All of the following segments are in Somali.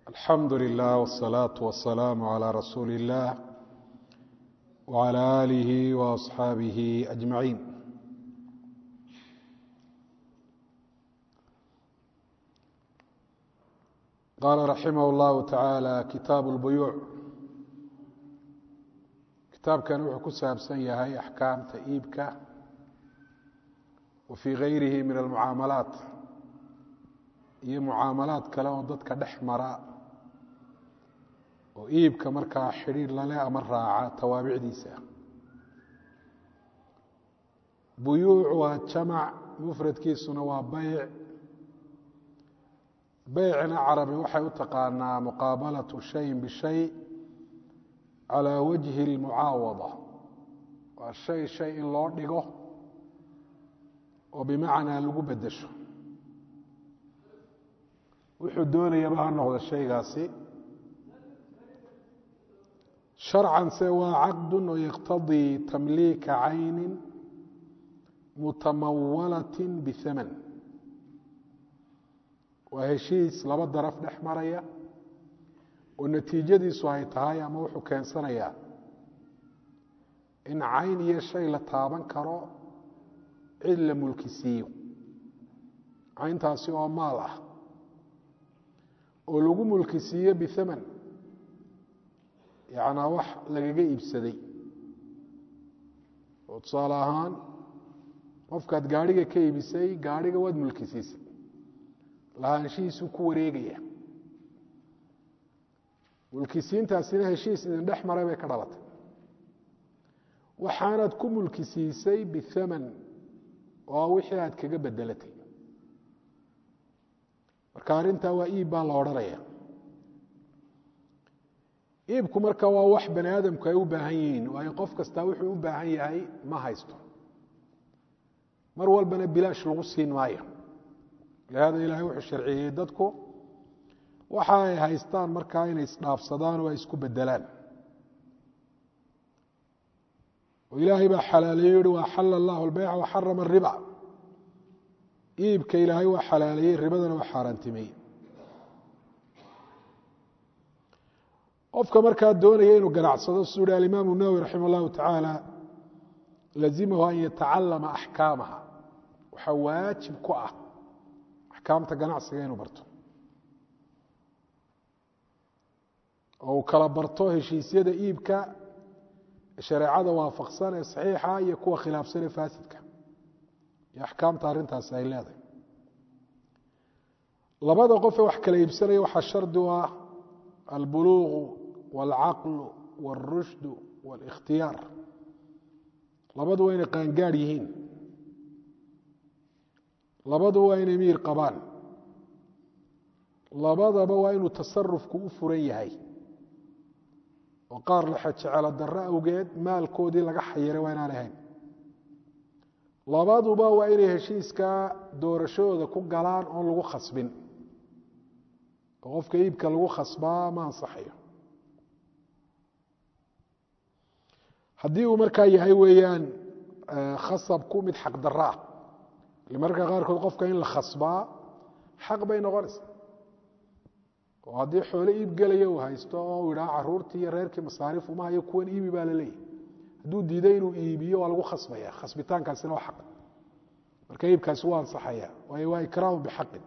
alxamdu lilah wالsalaaةu wasalaamu عalى rasuuli اllah wعalى alihi وaصxaabihi ajmaciin qaala raximah اllahu taعaalى kitaabu اlbuyuuc kitaabkan wuxuu ku saabsan yahay axkaamta iibka wa fii gayrihi min almucaamalaat iyo mucaamalaad kale oo dadka dhex mara oo iibka markaa xidhiir lale ama raaca tawaabicdiisa buyuuc waa jamac mufradkiisuna waa beyc beycna carabi waxay u taqaanaa muqaabalatu shayin bishay calaa wajhi اlmucaawada waa shay shay in loo dhigo oo bimacnaa lagu bedesho wuxuu doonayaba ha noqdo shaygaasi sharcan se waa caqdu oo yaqtadii tamliika cayni mutamawalati bihaman waa heshiis laba daraf dhex maraya oo natiijadiisu ay tahay ama wuxuu keensanayaa in cayn iyo shay la taaban karo cid la mulkisiiyo cayntaasi oo maal ah oo lagu mulkisiiyo bihaman yacnaa wax lagaga iibsaday oo tusaale ahaan qofkaad gaadhiga ka iibisay gaadhiga waad mulkisiisay lahaanshihiisuu ku wareegaya mulkisiintaasina heshiis idin dhex maray bay ka dhalatay waxaanaad ku mulkisiisay bihaman oo wixii aad kaga bedelatay marka arrintaa waa iib baa la odhanaya iibku marka waa wax bani aadamku ay u baahan yihiin waayo qof kastaa wuxuu u baahan yahay ma haysto mar walbana bilaash lagu siin maayo lihaada ilaahay wuxuu sharciyeeyey dadku waxa ay haystaan markaa inay isdhaafsadaan oo ay isku bedelaan oo ilaahay baa xalaaleeye yihi wa axala allahu albeyca waxarama ariba iibka ilaahay waa xalaaleeyey ribadana waa xaaraantimeeyey qofka markaa doonaya inuu ganacsado suu hi alimaamu nawowi raxima allahu tacaala lazimahu an yatacalama axkaamaha waxaa waajib ku ah axkaamta ganacsiga inuu barto oo uu kala barto heshiisyada iibka shareecada waafaqsan ee saxiixa iyo kuwa khilaafsan ee faasidka iyo axkaamta arrintaasi ay leedahay labada qofee wax kala iibsanaya waxaa shardi u ah albuluuqu waalcaqlu wاlrushdu wاlikhtiyaar labadu waa inay qaangaadh yihiin labadu waa inay miir qabaan labadaba waa inuu tasarufku u furan yahay oo qaar laxejecelo darro awgeed maalkoodii laga xayiray waa inaan ahayn labaduba waa inay heshiiska doorashadooda ku galaan oon lagu khasbin oo qofka iibka lagu khasbaa ma ansaxayo haddii uu markaa yahay weeyaan khasabku mid xaq darro ah marka qaarkood qofka in la khasbaa xaq bay noqonaysaa oo haddii xoole iib gelaya uu haysto oo uu idhaha caruurtii iyo reerkii masaariif uma hayo kuwan iibi baa la leeyahy hadduu diiday inuu iibiyo waa lagu khasbaya khasbitaankaasina waa xaq marka iibkaasi waa ansaxaya waayo waa ikraamu bixaqin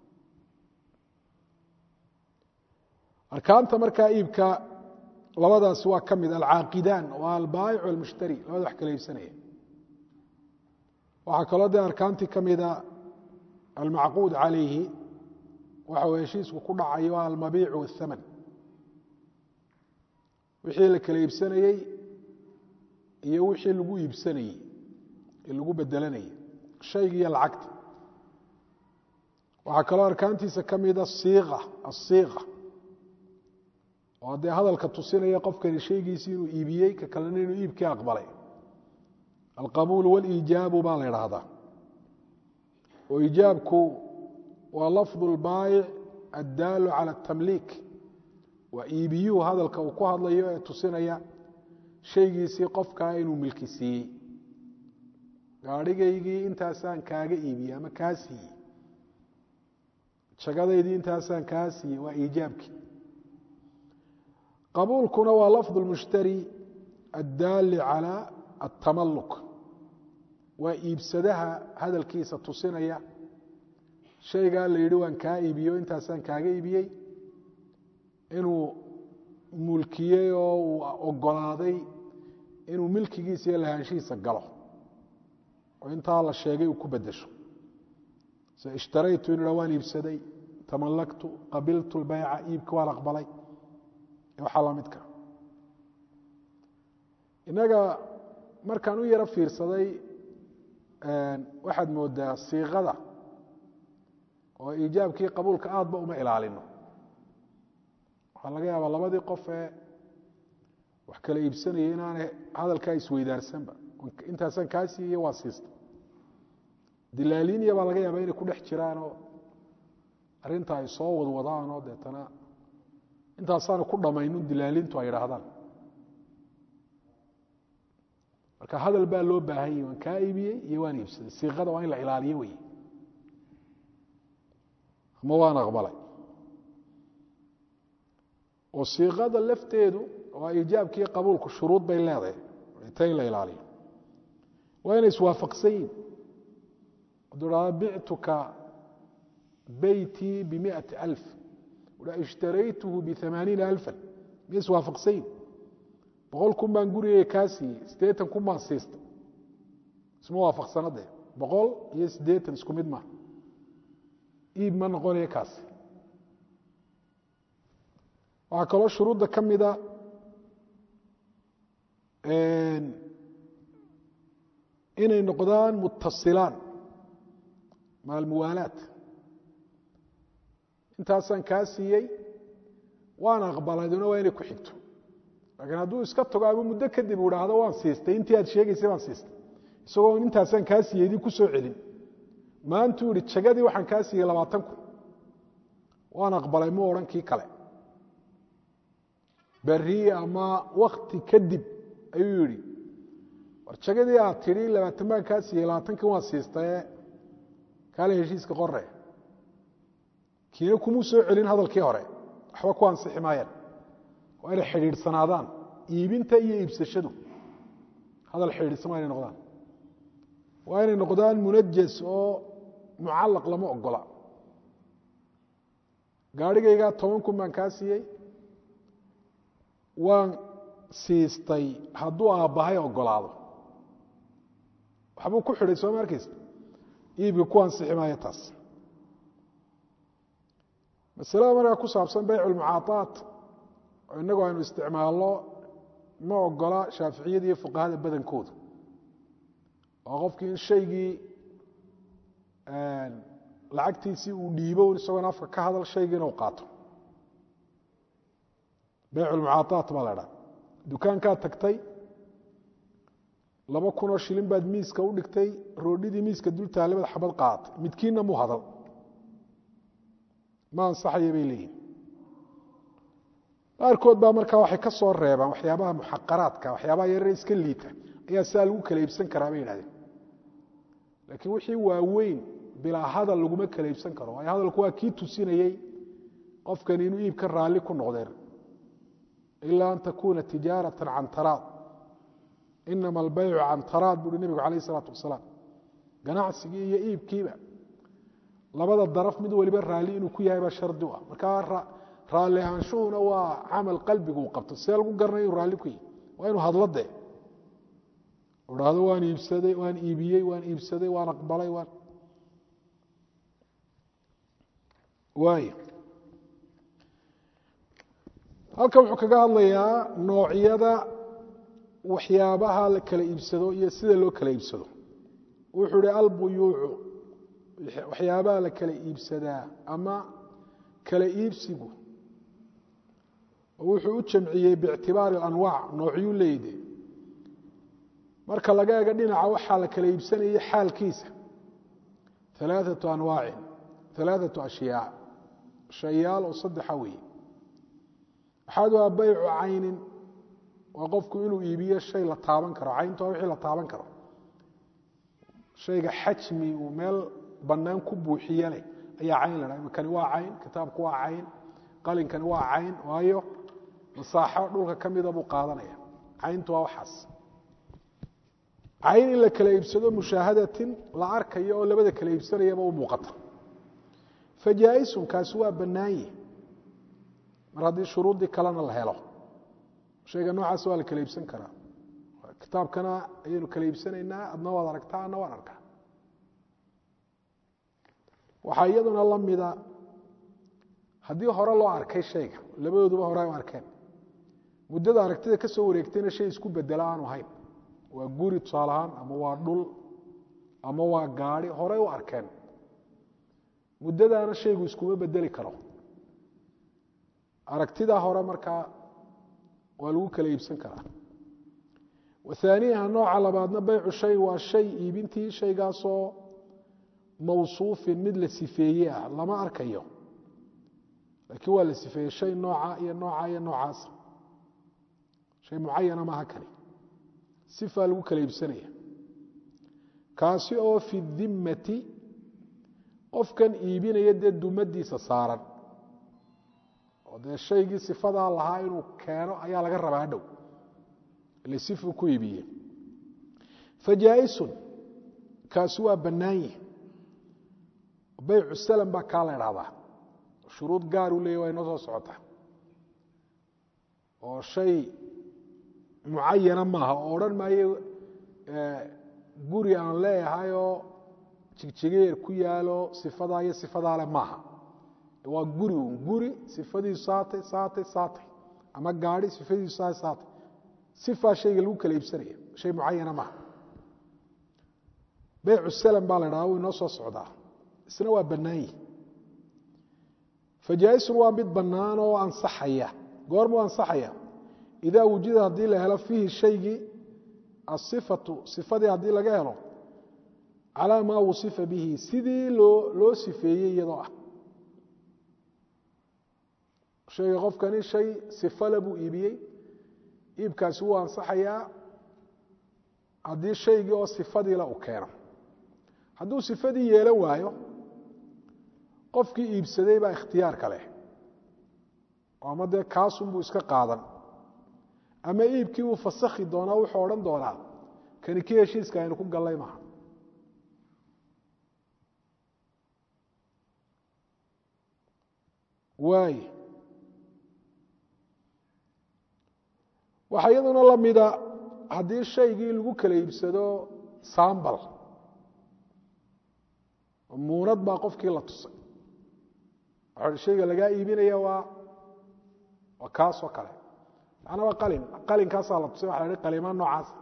arkaanta markaa iibka labadaasi waa ka mid alcaaqidaan waa albaayic almushtari labada wax kala iibsanaya waxaa kaloo dee arkaantii ka mida almacquud calayhi waxa uu heshiisku ku dhacayo almabiicu waاthaman wixii la kala iibsanayey iyo wixii lagu iibsanayey ee lagu bedelanayey shayga iyo lacagta waxaa kaloo arkaantiisa ka mida siiqa asiiqa oo dee hadalka tusinaya qofkani shaygiisii inuu iibiyey ka kalena inuu iibkii aqbalay alqabuul wاliijaabu baa la idhaahdaa oo iijaabku waa lafdu اlbaayic addaalu calى اtamliik waa iibiyuhu hadalka uu ku hadlayo ee tusinaya shaygiisii qofkaa inuu milki siiyey gaadhigaygii intaasaan kaaga iibiyey ama kaa siiyey jagadaydii intaasaan kaa siiyey waa iijaabkii qabuulkuna waa lafظ اlmushtari addaali calى aلtamaluk waa iibsadaha hadalkiisa tusinaya shaygaa la yidhi waan kaa iibiyo intaasaan kaaga iibiyey inuu mulkiyey oo uu ogolaaday inuu milkigiisa iyo lahaanshihiisa galo oo intaa la sheegay uu ku bedesho se ishtaraytu inu ha waan iibsaday tamallaktu qabiltu lbayca iibka waan aqbalay waxaa la midka innaga markaan u yaro fiirsaday waxaad moodaa siiqada oo iijaabkii qabuulka aadba uma ilaalino waxaa laga yaabaa labadii qof ee wax kala iibsanaya inaanay hadalkaa isweydaarsanba intaasaan kaa siiye waa siista dilaaliiniya baa laga yaabaa inay ku dhex jiraanoo arrinta ay soo wadwadaanoo deetana intaasaanu ku dhammaynun dilaalintu ay idhaahdaan marka hadal baa loo baahan yahi waan kaa iibiyey iyo waan iibsaday siiqada waa in la ilaaliyo wey ama waan aqbalay oo siiqada lafteedu waa iijaabkii qabuulku shuruud bay leedahay ta in la ilaaliyo waa inay iswaafaqsan yihin hadduu dhahdo bictuka beytii bimiati alf ishtaraytuhu biamaaniina alfan miya iswaafaqsan yihin boqol kun baan gurigeyga kaa siiyey siddeetan kun baan siista isma waafaqsana dee boqol iyo siddeetan isku mid maha iib ma noqonaya kaasi waxaa kaloo shuruudda ka mida inay noqdaan mutasilaan maalmuwaalaat intaasaan kaa siiyey waan aqbalayduna waa inay ku xigto laakiin hadduu iska tago ama muddo kadib u idhaahdo waan siistay intii aad sheegaysay baan siistay isagoo intaasaan kaa siiyey idin ku soo celin maantuu yihi jagadii waxaan kaa siiyey labaatan kun waan aqbalay mu odhan kii kale berri ama wakti kadib ayuu yidhi war jagadii aad tidhi labaatan baan kaa siiyey labaatankii waan siistaye kaale heshiiska qore kiina kumuu soo celin hadalkii hore waxba ku ansixi maayaan waa inay xidhiidhsanaadaan iibinta iyo iibsashadu hadal xidhiidhsan waa inay noqdaan waa inay noqdaan munajas oo mucallaq lama ogola gaarhigaygaa toban kun baan kaa siiyey waan siistay hadduu aabbahay ogolaado waxbuu ku xidhay sooma arkaysa iibka ku ansixi maayo taas masalada markaa ku saabsan bayc lmucaaaat oo innagu aynu isticmaalno ma ogola shaaficiyada iyo fuqahada badankoodu oo qofkii in shaygii lacagtiisii uu dhiibo isagoon afka ka hadal shaygiina u qaato bayc lmucaaaat baa la dhaa dukaankaad tagtay laba kunoo shilin baad miiska u dhigtay roodhidii miiska dul taalabad xabad qaaatay midkiinna muu hadal ma ansaxaya bay leeyihin qaarkood baa markaa waxay ka soo reebaan waxyaabaha muxaqaraadka waxyaabaha yarare iska liita ayaa sidaa lagu kala iibsan karaa bay yidhahdeen laakiin wixii waaweyn bilaa hadal laguma kala iibsan karo waayo hadalku waa kii tusinayey qofkani inuu iibka raalli ku noqdeen ilaa an takuuna tijaarata can taraad inama albaycu can taraad buuhi nebigu calayh isalaatu wasalaam ganacsigii iyo iibkiiba labada daraf mid waliba raalli inuu ku yahay baa shardi u ah markaa raalli ahaanshuhuna waa camal qalbigu uu qabto see lagu garanaya inuu raalli ku yahay waa inuu hadlo dee u dhahdo waan iibsaday waan iibiyey waan iibsaday waan aqbalay waan waay halkan wuxuu kaga hadlayaa noocyada waxyaabaha la kala iibsado iyo sida loo kala iibsado wuxuu ihi albuyuucu waxyaabaha la kala iibsadaa ama kala iibsigu wuxuu u jamciyey biictibaari alanwaac noocyuu leeyde marka laga ego dhinaca waxaa la kala iibsanayay xaalkiisa alaaatu anwaacin alaaatu ashyaa shayaal oo saddexa weeye axaduhaa baycu caynin waa qofku inuu iibiyo shay la taaban karo cayntu waa wixii la taaban karo shayga xajmi uu meel bannaan ku buuxiye leh ayaa cayn la dhaha kani waa cayn kitaabku waa cayn qalinkani waa cayn waayo masaaxo dhulka ka mida buu qaadanaya cayntu waa waxaas cayn in la kala iibsado mushaahadatin la arkayo oo labada kala iibsanayaba u muuqata fajaa-isun kaasi waa bannaanye mar haddii shuruuddii kalena la helo shayga noocaas waa la kala iibsan karaa kitaabkana ayaynu kala iibsanaynaa adna waad aragtaa adna waan arkaa waxaa iyaduna la mida haddii hore loo arkay shayga labadooduba hore ay u arkeen muddada aragtida ka soo wareegtayna shay isku bedela aanu hayn waa guri tusaale ahaan ama waa dhul ama waa gaadi horey u arkeen muddadaana shaygu iskuma bedeli karo aragtidaa hore markaa waa lagu kala iibsan karaa wathaaniyaha nooca labaadna baycu shay waa shay iibintii shaygaasoo mawsuufin mid la sifeeye ah lama arkayo laakiin waa la sifeeyey shay nooca iyo nooca iyo noocaasa shay mucayana maaha kani sifaa lagu kala iibsanaya kaasi oo fi dimmati qofkan iibinaya dee dumadiisa saaran oo dee shaygii sifadaa lahaa inuu keeno ayaa laga rabaa hadhow ile sifuu ku iibiye fajaa-isun kaasi waa bannaanye baycu salam baa kaa la idhahdaa shuruud gaar u leeya waa inoo soo socota oo shay mucayana maaha oo odhan maayo guri aan leeyahayoo jigjigeer ku yaalo sifadaa iyo sifadaa le maaha waa guri un guri sifadiisu saatay saatay saatay ama gaadi sifadiisu saatay saatay sifaa shayga lagu kala iibsanaya shay mucayana maaha beycu salam baa la dhaha wuu inoo soo socdaa isna waa bannaanyi fajaa-isun waa mid bannaan oo ansaxaya goormuu ansaxaya idaa wujida haddii la helo fiihi shaygii asifatu sifadii haddii laga helo calaa maa wusifa bihi sidii loo loo sifeeyey iyadoo ah shayga qofkani shay sifale buu iibiyey iibkaasi wuu ansaxayaa haddii shaygii oo sifadiila u keeno hadduu sifadii yeelan waayo qofkii iibsaday baa ikhtiyaarka leh ama dee kaasunbuu iska qaadan ama iibkii wuu fasakhi doonaa wuxuu odhan doonaa kani kii heshiiska aynu ku gallay maha waay waxaa iyaduna la mida haddii shaygii lagu kala iibsado sambal muunad baa qofkii la tusay waxa shayga lagaa iibinaya waa waa kaasoo kale macnaa waa qalin qalinkaasaa la tusay waxa la hi qalimaan noocaasa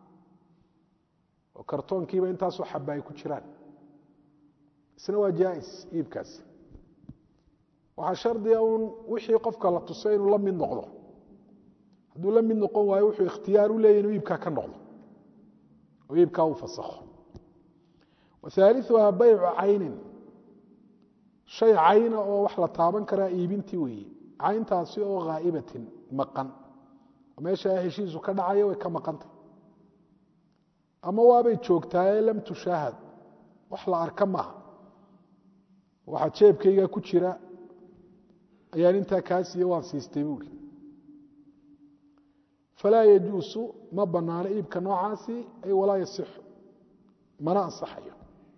oo kartoonkiiba intaasoo xaba ay ku jiraan isna waa jaais iibkaasi waxaa shardiga uun wixii qofka la tusay inuu la mid noqdo hadduu la mid noqon waayo wuxuu ikhtiyaar u leeyahy inuu iibkaa ka noqdo oo iibkaa uu fasakho wahaaliuhaa baycu caynin shay cayna oo wax la taaban karaa iibintii weeye cayntaasi oo haa'ibatin maqan oo meesha heshiisu ka dhacayo way ka maqantay ama waabay joogtaaye lam tushaahad wax la arka maaha waxaa jeebkayga ku jira ayaan intaa kaa siiye waan siistay buuri falaa yajuusu ma banaano iibka noocaasi ay walaa yasixu mana ansaxayo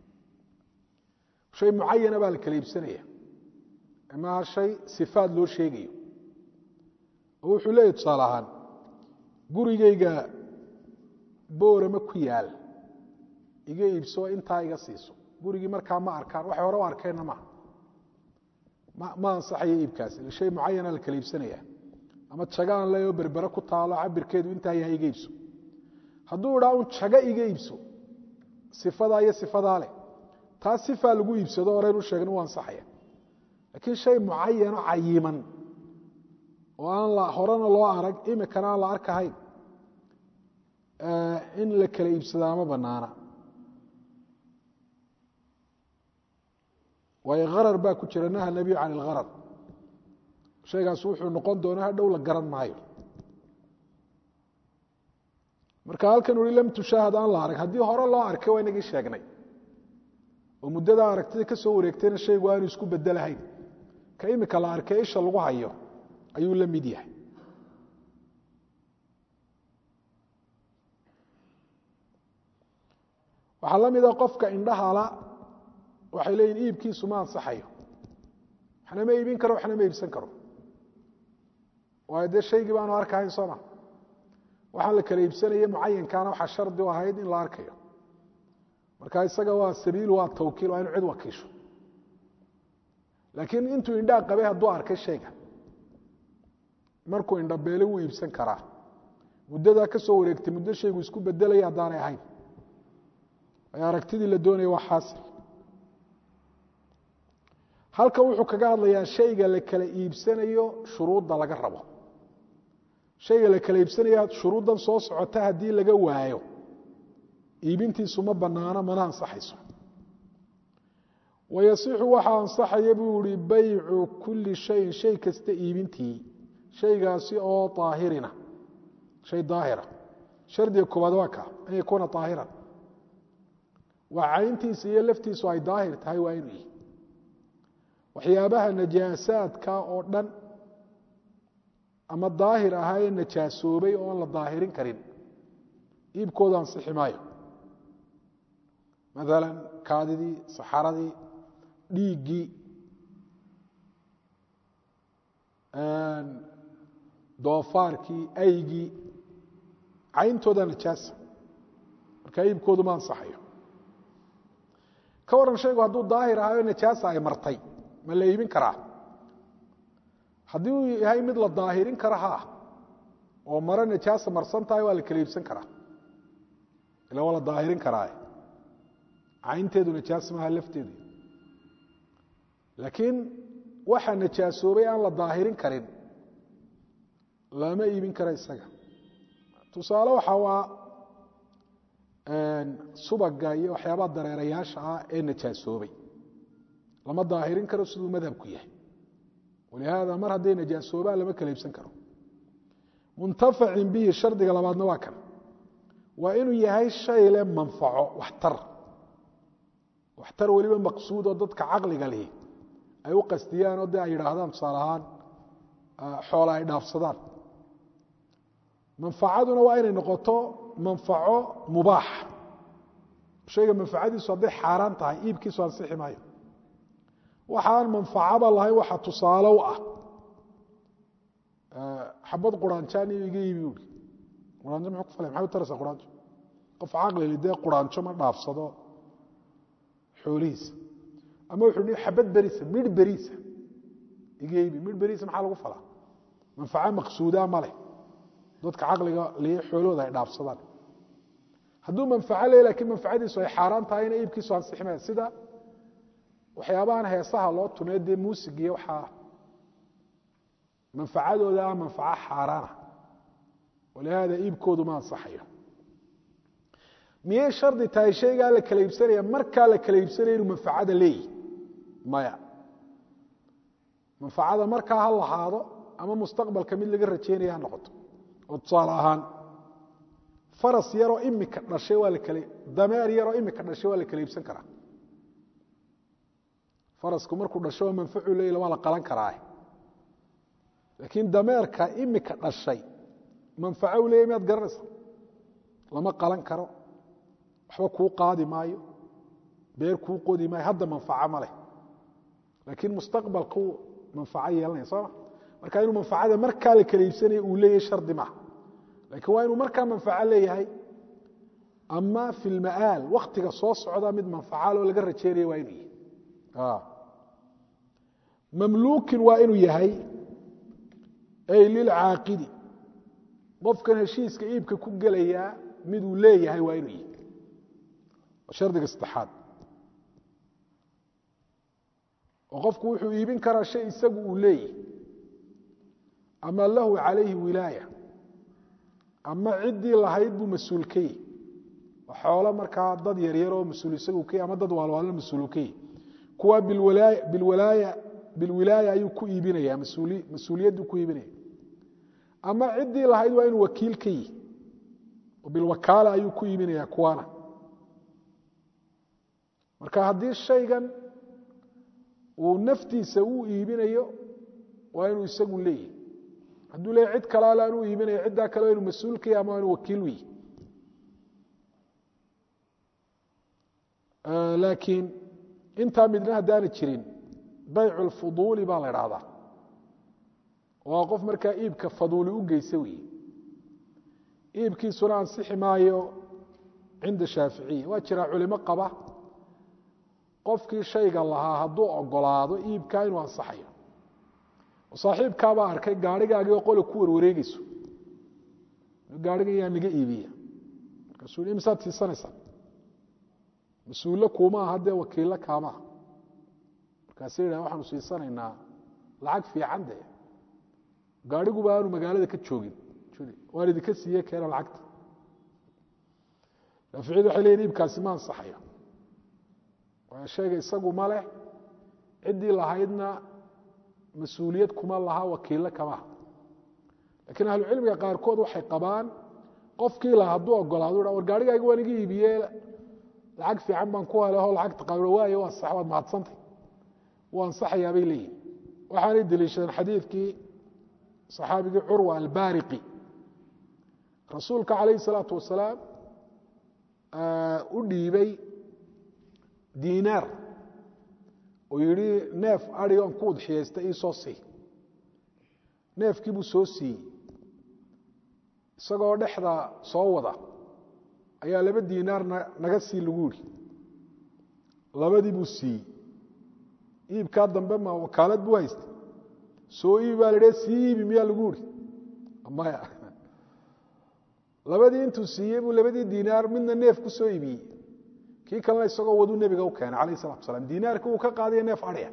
shay mucayana baa la kala iibsanaya maaha shay sifaad loo sheegayo oo wuxuu leeyahy tusaale ahaan gurigayga boorama ku yaal iga iibso intaa iga siiso gurigii markaa ma arkaan waxay hore u arkeenna maaha ma ansaxayo iibkaasi shay mucayana la kala iibsanaya ama jago aan leeyo berbere ku taalo cabirkeedu intaa yahay iga iibso hadduu idhaa un jago iga iibso sifadaa iyo sifadaa leh taa sifaa lagu iibsado horeynu sheegna u ansaxaya laakiin shay mucayano cayiman oo aan la horena loo arag imikana aan la arkahayn in la kala iibsadaa ma banaana waayo harar baa ku jira naha nebiyu can ilharar shaygaas wuxuu noqon doona hadhow la garan maayo marka halkan ui lam tushaahad aan la arag haddii hore loo arkay waa inagii sheegnay oo muddada aragtida ka soo wareegtayna shaygu aanu isku bedelahayn ka imika la arkay isha lagu hayo ayuu la mid yahay waxaa la mida qofka indhahala waxay leeyihin iibkiisu ma ansaxayo waxna ma iibin karo waxna ma iibsan karo waayo dee shaygii baanu arkahayn sooma waxaan la kala iibsanaya mucayankaana waxaa shardi u ahayd in la arkayo marka isaga waa sabiil waa tawkiil waa inu cid wakiisho laakiin intuu indhaa qabay hadduu arkay shayga markuu indhabeele wuu iibsan karaa muddadaa ka soo wareegtay muddo shaygu isku bedelaya haddaanay ahayn ay aragtidii la doonaya waa xaasil halkan wuxuu kaga hadlayaa shayga la kala iibsanayo shuruudda laga rabo shayga la kala iibsanaya shuruuddan soo socota haddii laga waayo iibintiisu ma banaano mana ansaxayso wayasixu waxaa ansaxaya buu ihi baycu kulli shayin shay kasta iibintii shaygaasi oo aahirina shay daahira shardiga koobaad waa ka an yakuuna aahiran waa cayntiisa iyo laftiisu ay daahir tahay waa inuu yihi waxyaabaha najaasaadka oo dhan ama daahir ahaa ee najaasoobay oo aan la daahirin karin iibkooda ansixi maayo maala kaadidii saxaradii dhiiggii doofaarkii aygii cayntooda najaasa marka iibkoodu ma ansaxayo ka waran shaygu hadduu daahir ahaayo najaasa ay martay ma la iibin karaa haddii uu yahay mid la daahirin kara ha oo maro najaasa marsan tahay waa la kala iibsan karaa ila waa la daahirin karaa caynteedu najaas maaha lafteedu laakiin waxa najaasoobay aan la daahirin karin lama iibin kara isaga tusaale waxa waa subaga iyo waxyaabaha dareerayaasha ah ee najaasoobay lama daahirin karo siduu madhabku yahay walihaada mar hadday najaasoobaan lama kala iibsan karo muntafacin bihi shardiga labaadna waa kan waa inuu yahay shay leh manfaco waxtar waxtar weliba maqsuud oo dadka caqliga lihi ay u qastiyaan oo de ay yidhaahdaan tusaale ahaan xoola ay dhaafsadaan manfacaduna waa inay noqoto manfaco mubaax shayga manfacadiisu hadday xaaraan tahay iibkiisu ansixi maayo waxaan manfacaba lahayn waxa tusaale u ah xabad quraanjaan iga iibi ui quraanjo muxuu ku falay maxay u taraysaa quraanjo qof caqlili dee quraanjo ma dhaafsado xoolihiisa ama wuxuu hi xabad beriisa midh beriisa iga iibi midh beriisa maxaa lagu falaa manfaco maqsuudaa ma leh dadka caqliga liya xoolahooda ay dhaafsadaan hadduu manfaco le lakiin manfacadiisu ay xaaraan tahayna iibkiisu ansixi maya sida waxyaabahan heesaha loo tumee dee muusig iyo waxaa manfacadooda ah manfaco xaaraana walihaada iibkoodu ma ansaxayo miyay shardi tahay shaygaa la kala iibsanaya markaa la kala iibsanaya inuu manfacada leeyihi maya manfacada markaa ha lahaado ama mustaqbalka mid laga rajeynaya ha noqoto oo tusaale ahaan faras yaroo imika dhashay waa la kala dameer yaroo imika dhashay waa la kala iibsan karaa farasku markuu dhasho waa manfacu leeyla waa la qalan karaa laakiin dameerka imika dhashay manfaco u leeyahy miyaad garanaysa lama qalan karo waxba kuu qaadi maayo beer kuu qodi maayo hadda manfaco ma leh laakiin mustaqbalku manfaco yeelanaya sooma marka inuu manfacada markaa la kala iibsanaya uu leeyahay shardi maaha laakiin waa inuu markaa manfaco leeyahay ama fi lma'aal waktiga soo socda mid manfacaaloo laga rajeynaya waa inuu yahay mamluukin waa inuu yahay ay lilcaaqidi qofkan heshiiska iibka ku gelayaa miduu leeyahay waa inuu yahay shardiga saddexaad oo qofku wuxuu iibin karaa shay isagu uu leeyahay ama lahu calayhi wilaaya ama ciddii lahayd buu mas-uul ka yahy xoolo markaa dad yaryar oo mas-uul isagu ka yahy ama dad waalwaalna mas-uulu ka yahy kuwa bilwalaaya bilwilaaya ayuu ku iibinaya mas-uuliyaddu ku iibinaya ama ciddii lahayd waa inuu wakiil ka yihi oo bilwakaala ayuu ku iibinaya kuwana marka haddii shaygan uu naftiisa uu iibinayo waa inuu isagu leeyahy hadduu leeyahy cid kale ale anuu iibinayo ciddaa kale waa inuu mas-uul ka yahy ama waa inuu wakiil u yihi laakiin intaa midna haddaana jirin baycu lfuduuli baa la idhaahdaa waa qof markaa iibka faduuli u geysa weeye iibkiisuna ansixi maayo cinda shaaficiya waa jiraa culimo qaba qofkii shayga lahaa hadduu ogolaado iibkaa inuu ansaxayo saaxiibkaabaa arkay gaarigaagii oo qole ku warwareegeyso gaarigan yaa naga iibiya markaasuu i misaad siisanaysaa mas-uullo kuuma aha dee wakiillo kaamaha markaasa yidhah waxaanu siisanaynaa lacag fiican dee gaariguba aanu magaalada ka joogin waan idinka siiye keena lacagta shaaficiyadu waxay leyiin iibkaasi ma ansaxayo waayo shayga isagu ma leh ciddii lahaydna mas-uuliyad kuma laha wakiillo kamaha lakiin ahlucilmiga qaarkood waxay qabaan qofkii la hadduu ogolaado war gaarigayga waan iga iibiye lacag fiican baan ku heleho lacagta qa waay waa sax waad mahadsantay wuu ansaxayaa bay leeyihin waxaanay deliishadeen xadiidkii saxaabigii curwa albaariqi rasuulka calayhi salaatu wasalaam u dhiibay diinaar oo yidhi neef adrig on ku udxiyaysta iisoo sii neefkii buu soo siiyey isagoo dhexda soo wada ayaa laba diinaar naga sii lagu yidhi labadii buu siiyey iibkaa dambe ma wakaalad buu haystay soo iibi baa la sii iibi miyaa lagu yidhi maya labadii intuu siiyey buu labadii diinaar midna neef ku soo iibiyey kii kalena isagoo waduu nebiga u keenay alayh salatu asalaam diinaarkii uu ka qaadaya neef adhya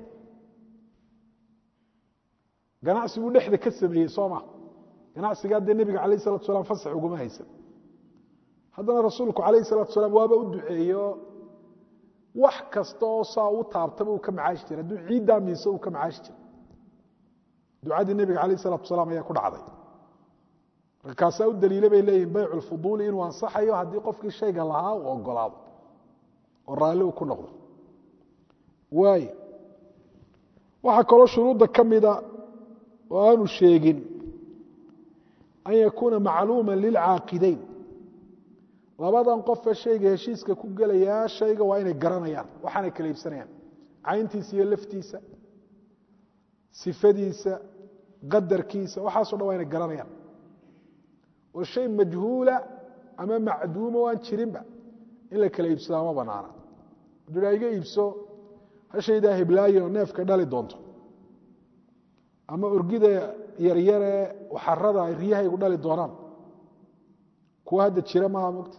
ganacsi buu dhexda ka sameeyey soo ma ganacsigaa dee nebiga alayh salatu salam fasax uguma haysan haddana rasuulku calayh salatu salaam waaba u duceeyo wax kasta oo saa u taabtaba uu ka macaashi jiray hadduu ciiddaa miiso uu ka macaashi jiray ducadii nebiga alayh salatu salaam ayaa ku dhacday marka kaasaa u daliila bay leeyihin baycu lfuduuli inuu ansaxayo haddii qofkii shayga lahaa uu ogolaado oo raalli uu ku noqdo waay waxaa kaloo shuruudda ka mida oo aanu sheegin an yakuuna macluuma lilcaaqidayn labadan qofe shayga heshiiska ku gelayaa shayga waa inay garanayaan waxaanay kala iibsanayaan cayntiisa iyo laftiisa sifadiisa qadarkiisa waxaaso dhan waa inay garanayaan oo shay majhuula ama macduuma o aan jirinba in la kala iibsadaa ma banaana hadduu iga iibso hashaydaa hiblaayo neefka dhali doonto ama orgida yaryare waxarada ay riyahaygu dhali doonaan kuwa hadda jira maaha mogta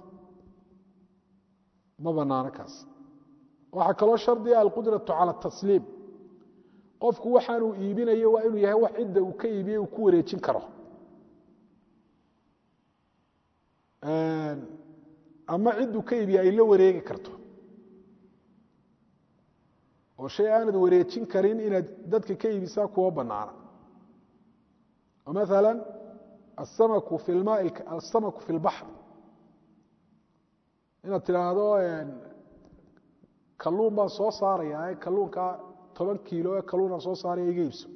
ma banaano kaas waxaa kaloo shardiga alqudratu cala tasliim qofku waxaanuu iibinayo waa inuu yahay wax cidda uu ka iibiyey uu ku wareejin karo ama cidduu ka iibiye ay la wareegi karto oo shay aanad wareejin karin inaad dadka ka iibisaa kuwa banaana oo maala asamaku fi lma asamaku fi lbaxr inaad tidhaahdo kalluun baan soo saaraya kalluunkaa toban kiilo ee kalluunaan soo saaraya iga iibso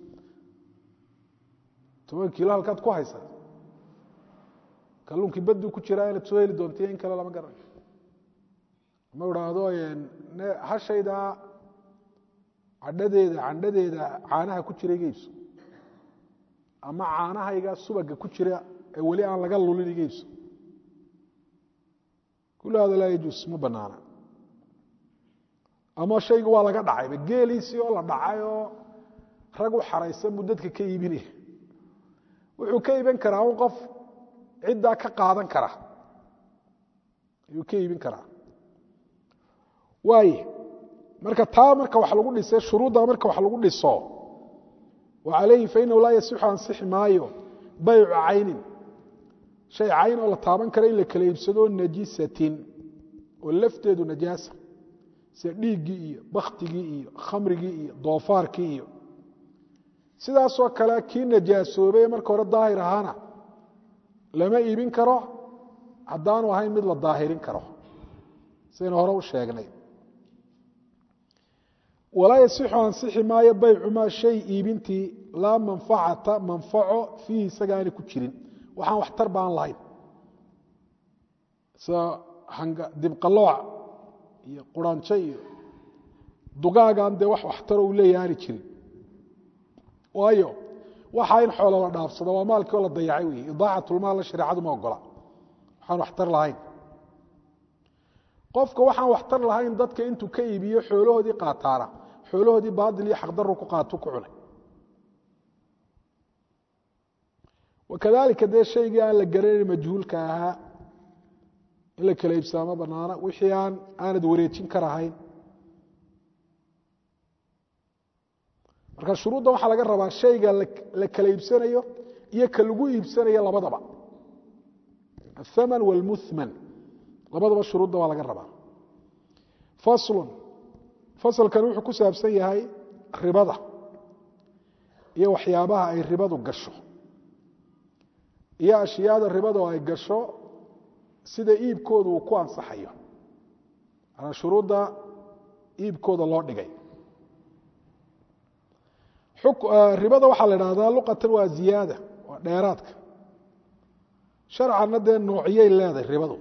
toban kiilo halkaad ku haysa kalluunkii baduu ku jiraa inaad soo heli doonta in kale lama garanayo ma idhaahdo hashaydaa cadhadeeda candhadeeda caanaha ku jira iga iibso ama caanahayga subaga ku jira ee weli aan laga lulin iga iibso kul hada laa yajuus ma banaana ama shayga waa laga dhacayba geeliisii oo la dhacay oo rag u xaraysan buu dadka ka iibinaya wuxuu ka iibin karaa un qof ciddaa ka qaadan kara ayuu ka iibin karaa waay marka taa marka wax lagu dhisay shuruudda marka wax lagu dhiso wa calayhi fainahu laa yasixu ansixi maayo baycu caynin shay cayn oo la taaban kara in la kala iibsado najisatin oo lafteedu najaasa sida dhiiggii iyo baktigii iyo khamrigii iyo doofaarkii iyo sidaasoo kale kii najaasoobay marka hore daahir ahaana lama iibin karo haddaanu ahayn mid la daahirin karo sidaynu hore u sheegnay walaa yasixu ansixi maayo baycu maa shay iibintii laa manfacata manfaco fiihi isaga aanay ku jirin waxaan waxtar baan lahayn sida dibqalooca iyo quranjo iyo dugaagan dee wax waxtaro uu leeyahay aani jirin waayo waxaa in xoolo la dhaafsado waa maalkii oo la dayacay wey idaacatlmaalla shareecadu ma ogola waxaan waxtar lahayn qofka waxaan waxtar lahayn dadka intuu ka iibiyo xoolahoodii qaataana xoolahoodii baadil iyo xaqdaru ku qaatu ku cunay wakadalika dee shaygii aan la garanayn majhuulka ahaa in la kala iibsaamo banaana wixii aan aanad wareejin karahayn marka shuruudda waxaa laga rabaa shayga la kala iibsanayo iyo ka lagu iibsanayo labadaba athaman wاlmuthman labadaba shuruudda waa laga rabaa faslun fasalkan wuxuu ku saabsan yahay ribada iyo waxyaabaha ay ribadu gasho iyo ashyaada ribadu ay gasho sida iibkooda uu ku ansaxayo manaa shuruudda iibkooda loo dhigay ribada waxaa la idhahdaa luqatan waa ziyaada waa dheeraadka sharcanna dee noociyay leedahay ribadu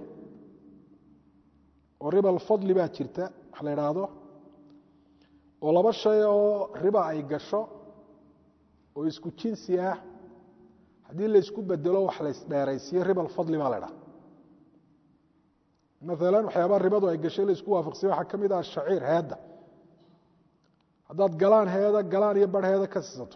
oo riba alfadli baa jirta wax la idhaahdo oo laba shay oo riba ay gasho oo isku jinsi ah haddii laysku bedelo wax laysdheeraysiyo riba alfadli baa la idhaha maalan waxyaabaha ribadu ay gashay laysku waafaqsiya waxaa ka mid ah shaciir heedda haddaad galaan heeda galaan iyo bar heeda ka siisato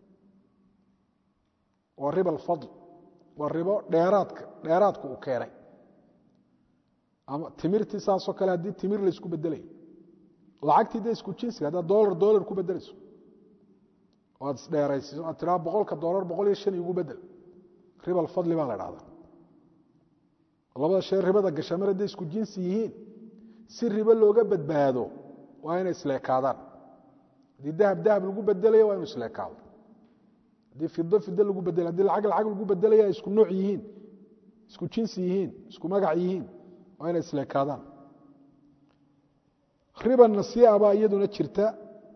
waa riba alfadl waa ribo dheeraadka dheeraadka uu keenay ama timirtii saasoo kale haddii timir laysku bedelayo lacagtii dee isku jinsiga haddaad dolar dolar ku bedelayso oo aad isdheeraysiiso aad tiraa boqolka dolar boqol iyo shan igu bedel riba alfadli baa la idhahdaa labada shee ribada gasha mar hadday isku jinsi yihiin si ribo looga badbaado waa inay isleekaadaan haddii dahab dahab lagu bedelayo waa inu isleekaado haddii fido fido lagu bedelayo haddii lacag lacag lagu bedelaya ay isku nooc yihiin isku jinsi yihiin isku magac yihiin waa inay isleekaadaan riba nasii'a baa iyaduna jirta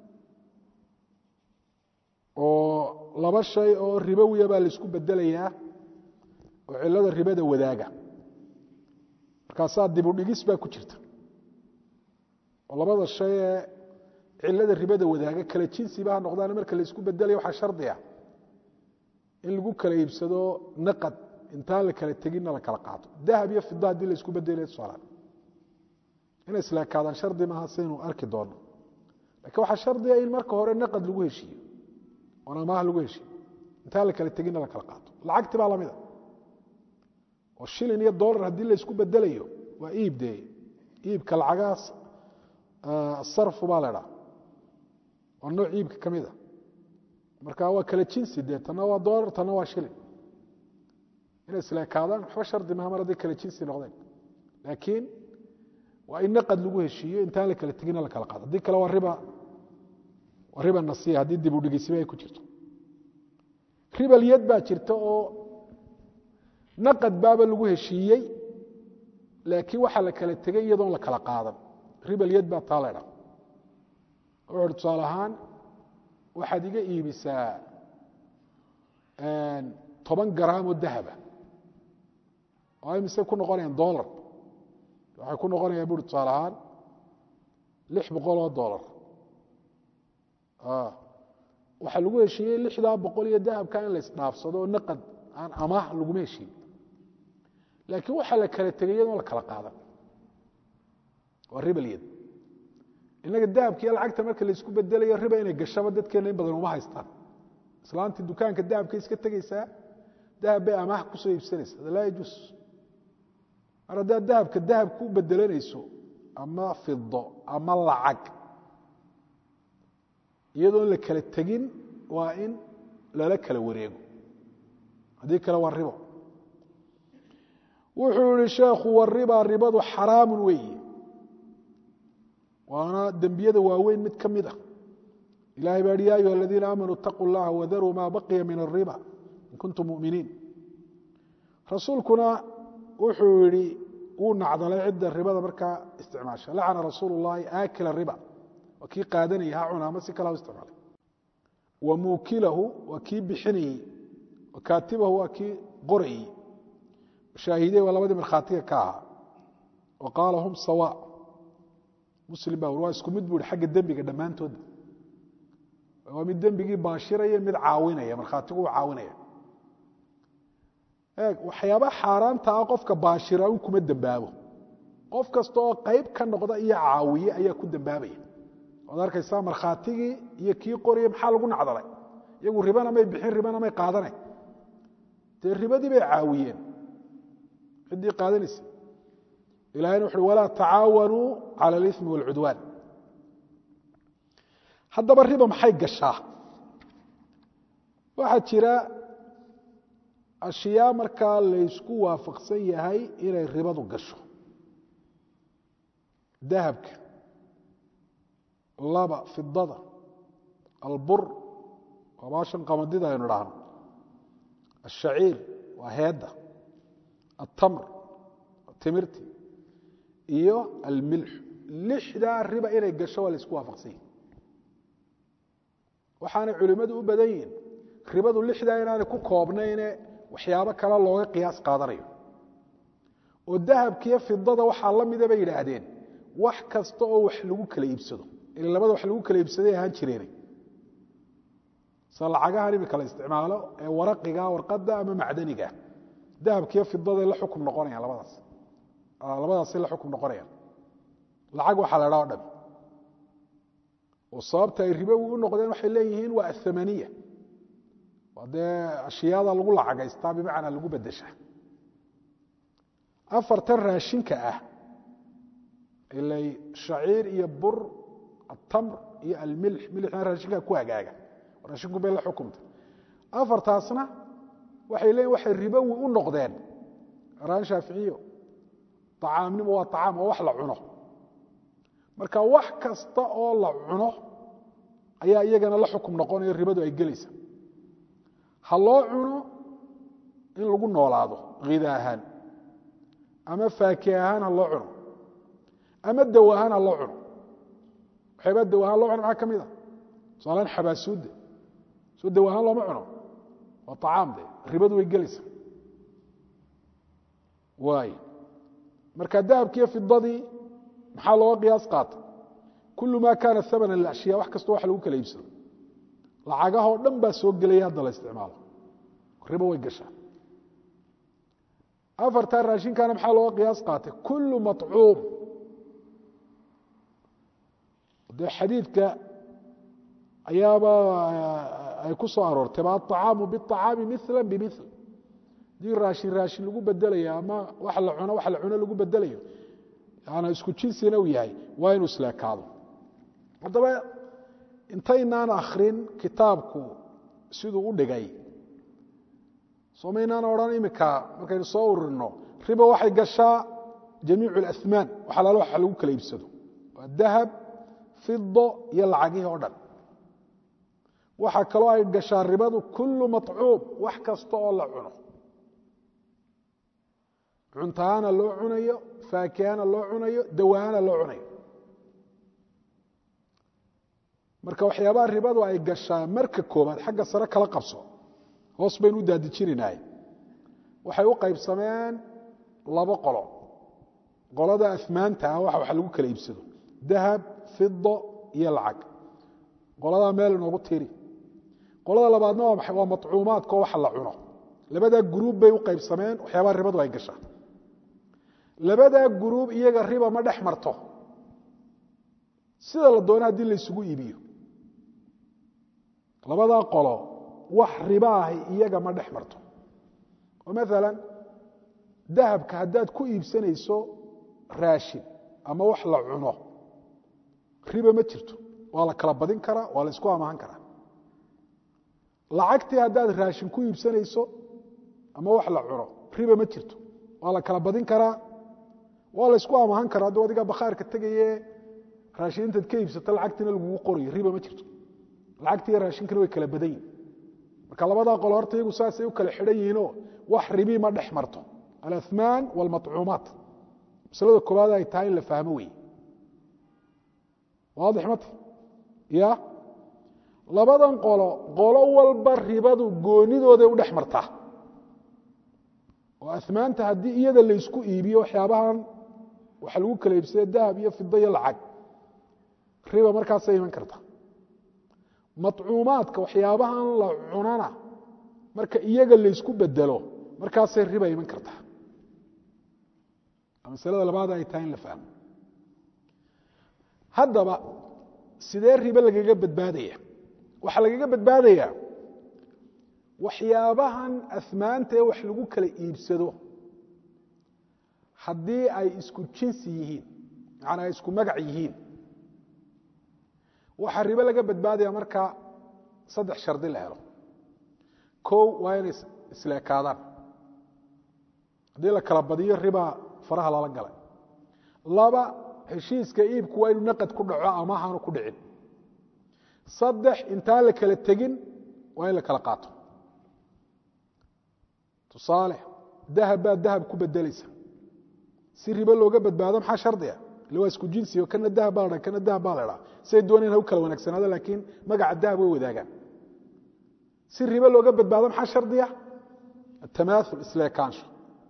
oo laba shay oo ribowiya baa laysku bedelayaa oo cilada ribada wadaaga markaasaa dibudhigis baa ku jirta oo labada shay ee cilada ribada wadaaga kala jinsiba ha noqdaan marka laysku bedelaya waxaa shardiga in lagu kala iibsado naqad intaan la kala teginna la kala qaato dahab iyo fida haddii laysku bedelaya tusaalahan inay isleekaadaan shardi maaha saynu arki doono lakiin waxaa shardiga in marka hore naqad lagu heshiiyo oon amaah lagu heshiiyo intaan la kala teginna la kala qaato lacagti baa lamida oo shilin iyo dolar haddii laysku bedelayo waa iib dee iibka lacagahaas sarfu baa la dhaa waa nooc iibka ka mid a marka waa kala jinsi dee tanna waa dolar tanna waa shilin inay isleekaadaan waxba shardi maha mar hadday kala jinsi noqdeen laakiin waa in naqad lagu heshiiyo intaan la kala teginna la kala qaado haddii kale waa riba waa riba nasiya haddii dib u dhigeysiba ay ku jirto ribalyad baa jirta oo naqad baaba lagu heshiiyey laakiin waxaa la kala tegey iyadoon la kala qaadan ribalyad baa taa la dha wuxu uhi tusaale ahaan waxaad iga iibisaa toban garaamoo dahaba oo ay mise ku noqonayaan dolar waxay ku noqonayaan buri tusaale ahaan lix boqol oo dolar waxaa lagu heshiiyey lixdaa boqol iyo dahabka in la isdhaafsado oo naqad aan amaah laguma heshiiye laakiin waxaa la kala tegay iyadoon la kala qaadan waa ribalyad innaga dahabkiiyo lacagta marka laysku bedelayo riba inay gashaba dadkeenna in badan uma haystaan islaantii dukaanka dahabka iska tegeysaa dahab bay amaah kusoo iibsanaysa hada laa yajuus mar haddaad dahabka dahab ku bedelanayso ama fido ama lacag iyadoon la kala tegin waa in lala kala wareego haddii kale waa ribo wuxuu yihi sheekhu wariba ribadu xaraamun weeye waana dembiyada waaweyn mid ka mid a ilahay baa hi ya ayuha aladiina aamanuu itaquu اllaha wadaruu ma baqiya min الriba in kuntum muminiin rasuulkuna wuxuu yihi wuu nacdalay cidda ribada markaa isticmaasha lacana rasuul اllahi aakila riba waa kii qaadanayay ha cuna ama si kala isticmaalay wa muukilahu waa kii bixinayey wa kaatibahu waa kii qorayey shaahidey waa labadii markhaatiga ka ahaa wa qaala hum sawa muslim baa waa isku mid bu ihi xagga dembiga dhammaantooda waa mid dembigii baashiraya mid caawinaya markhaatigu u caawinaya eeg waxyaabaa xaaraanta ah qofka baashira un kuma dembaabo qof kasta oo qayb ka noqda iyo caawiye ayaa ku dembaabaya waad arkaysaa markhaatigii iyo kii qoraya maxaa lagu nacdalay iyagu ribana may bixin ribana may qaadane dee ribadii bay caawiyeen ciddii qaadanaysa ilahayna wuxuui walaa tacaawanuu cala alimi wاlcudwaan haddaba riba maxay gashaa waxaa jira ashyaa markaa laysku waafaqsan yahay inay ribadu gasho dahabka laba fidada albur waa baashan qamadida aynu dhahno ashaciir waa heedda altamr timirti iyo almilxu lixdaa riba inay gasho waa laysku waafaqsan yahi waxaanay culimmadu u badan yihiin ribadu lixdaa inaanay ku koobnayne waxyaabo kale looga qiyaas qaadanayo oo dahabkiiyo fidada waxaa la mida bay yidhaahdeen wax kasta oo wax lagu kala iibsado ila labada wax lagu kala iibsaday ahaan jireene sida lacagahan imika la isticmaalo ee waraqiga warqadda ama macdaniga dahabkiiyo fidaday la xukum noqonayaan labadaas labadaasay la xukum noqonayaan lacag waxaa la dhaa o dhami oo sababta ay ribowi u noqdeen waxay leeyihiin waa athamaniya waa dee ashyaada lagu lacagaystaa bimacnaa lagu bedeshaa afartan raashinka ah ilay shaciir iyo bur atamr iyo almilx milixna raashinkaa ku hagaaga raashinku bay la xukumtay afartaasna waxay leeyihin waxay ribowi u noqdeen raan shaaficiyo acaamnimo waa acaam waa wax la cuno marka wax kasta oo la cuno ayaa iyagana la xukum noqonayo ribadu ay gelaysa ha loo cuno in lagu noolaado hida ahaan ama faaki ahaan ha loo cuno ama daw ahaan ha loo cuno waxyaabaa daw ahaan loo cuno maxaa ka mid a tusaalaan xabaasuudda soo daw ahaan looma cuno waa acaam de ribadu way gelaysa waay marka dahabkiiyo fidadii maxaa looga qiyaas qaata kul ma kaana amana lashya wax kastoo wax lagu kala iibsado lacagahoo dhan baa soo gelaya hadda la isticmaalo ribo way gashaa afartaa raashinkaana maxaa looga qiyaas qaatay kulu maطcuum dee xadiidka ayaaba ay ku soo aroortay ba aلطacaamu bالطacaami mila bimil dii raashin raashin lagu bedelayo ama wax la cuno wax la cuno lagu bedelayo yana isku jinsina uu yahay waa inuu isleekaado haddaba intaynaan akrin kitaabku siduu u dhigay somaynaan odhan imika markaynu soo ururino riba waxay gashaa jamiic اlasmaan wax alaalo wax lagu kala iibsado waa dahab fido iyo lacagihii oo dhan waxaa kaloo ay gashaa ribadu kulu maطcuum wax kasta oo la cuno cuntahaana loo cunayo faakihana loo cunayo dawahana loo cunayo marka waxyaabaha ribadu ay gashaa marka koobaad xagga sare kala qabso hoos baynu u daadijinaynahay waxay u qaybsameen labo qolo qolada amaanta ah waxa wax lagu kala iibsado dahab fido iyo lacag qoladaa meel inoogu tiri qolada labaadna waa maxay waa maطcuumaadkao waxa la cuno labadaa guruub bay u qaybsameen waxyaabaha ribadu ay gashaa labadaa guruub iyaga riba ma dhex marto sida la doono haddii laysugu iibiyo labadaa qolo wax riba ahi iyaga ma dhex marto oo maala dahabka haddaad ku iibsanayso raashin ama wax la cuno riba ma jirto waa la kala badin karaa waa la isku amahan karaa lacagtii haddaad raashin ku iibsanayso ama wax la cuno riba ma jirto waa la kala badin karaa waa la isku amahan karaa hadduu adiga bakhaarka tegaye raashin intaad ka iibsato lacagtiina lagugu qorayo riba ma jirto lacagtii raashinkana way kala badan yihin marka labadaa qolo horta iyagu saasay u kala xidhan yihiinoo wax ribii ma dhex marto alaثmaan wاlmaطcuumaat maslada koobaad ay tahay in la fahmo wey waadix mata ya labadan qolo qolo walba ribadu goonidooday u dhex martaa oo amaanta haddii iyada laysku iibiyo waxyaabahan waxa lagu kala iibsada dahab iyo fido iyo lacag riba markaasay iman karta maطcuumaadka waxyaabahan la cunana marka iyaga laysku bedelo markaasay riba iman karta masalada labaad ay tahay in la fahmo haddaba sidee ribe lagaga badbaadaya waxaa lagaga badbaadayaa waxyaabahan asmaanta ee wax lagu kala iibsado haddii ay isku jinsi yihiin macnaa ay isku magac yihiin waxaa ribe laga badbaadaya marka saddex shardi la helo kow waa inay isleekaadaan haddii la kala badiyo riba faraha lala galay laba heshiiska iibku waa inuu naqad ku dhaco ama ahaanu ku dhicin saddex intaan la kala tegin waa in la kala qaato tusaale dahab baa dahab ku bedelaysa si ribo looga badbaado maxaa shardiga ile waa isku jinsiyo kana dahab baa la dhaa kana dahab baa la dhaa siay dooneen ha u kala wanaagsanaado laakiin magaca dahab way wadaagaan si ribo looga badbaado maxaa shardiga atamaaul isleekaansho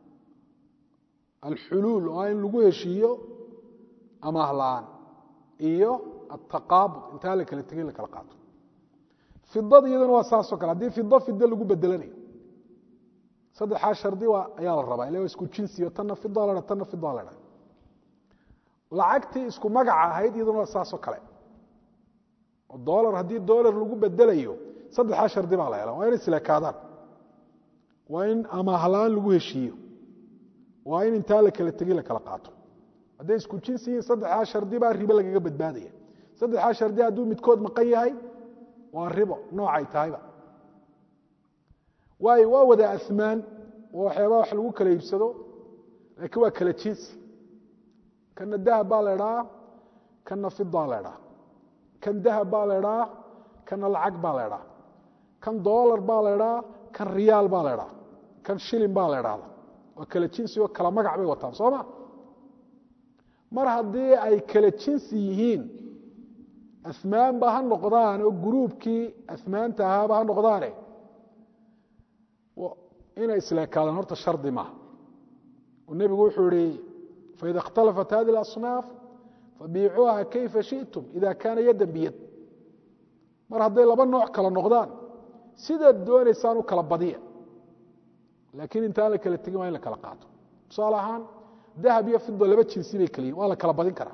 alxuluul oo in lagu heshiiyo amaahla-aan iyo ataqaabud intaa la kala tegin la kala qaato fidada iyaduna waa saasoo kale haddii fido fido lagu bedelanayo saddexaa shardi ayaa la rabaa ila waa isku jinsiyo tanna fida la dha tanna fida la dha lacagtii isku magaca ahayd iyaduna waa saasoo kale oo dolar haddii dolar lagu bedelayo saddexaa shardi baa la hela waa in isleekaadaan waa in amaahla-aan lagu heshiiyo waa in intaa la kala tegin la kala qaato hadday isku jinsi yihiin saddexdaa shardi baa ribo lagaga badbaadaya saddexdaa shardi hadduu midkood maqan yahay waa ribo noocay tahayba waayo waa wada asmaan waa waxyaabaa wax lagu kala iibsado laakiin waa kala jinsi kana dahab baa la idhaa kana fidaa la idhaa kan dahab baa la idhaa kana lacag baa la idhaa kan dolar baa la idhaa kan riyaal baa la idhaa kan shilin baa la idhaahda waa kala jinsi oo kala magac bay wataan soo ma mar haddii ay kala jinsi yihiin asmaanba ha noqdaan oo gruubkii asmaanta ahaaba ha noqdaane inay isleekaadaan horta shardi maaha oo nebigu wuxuu ihi faida اkhtalafat hadi اlasnaaf fabiicuuha kayfa shiئtum ida kaana yadan biyad mar hadday laba nooc kala noqdaan sidaad doonaysaan u kala badiya laakiin intaan la kala tegin waa in la kala qaato tusaale ahaan dahab iyo fido laba jinsi bay kala yihin waa la kala badin karaa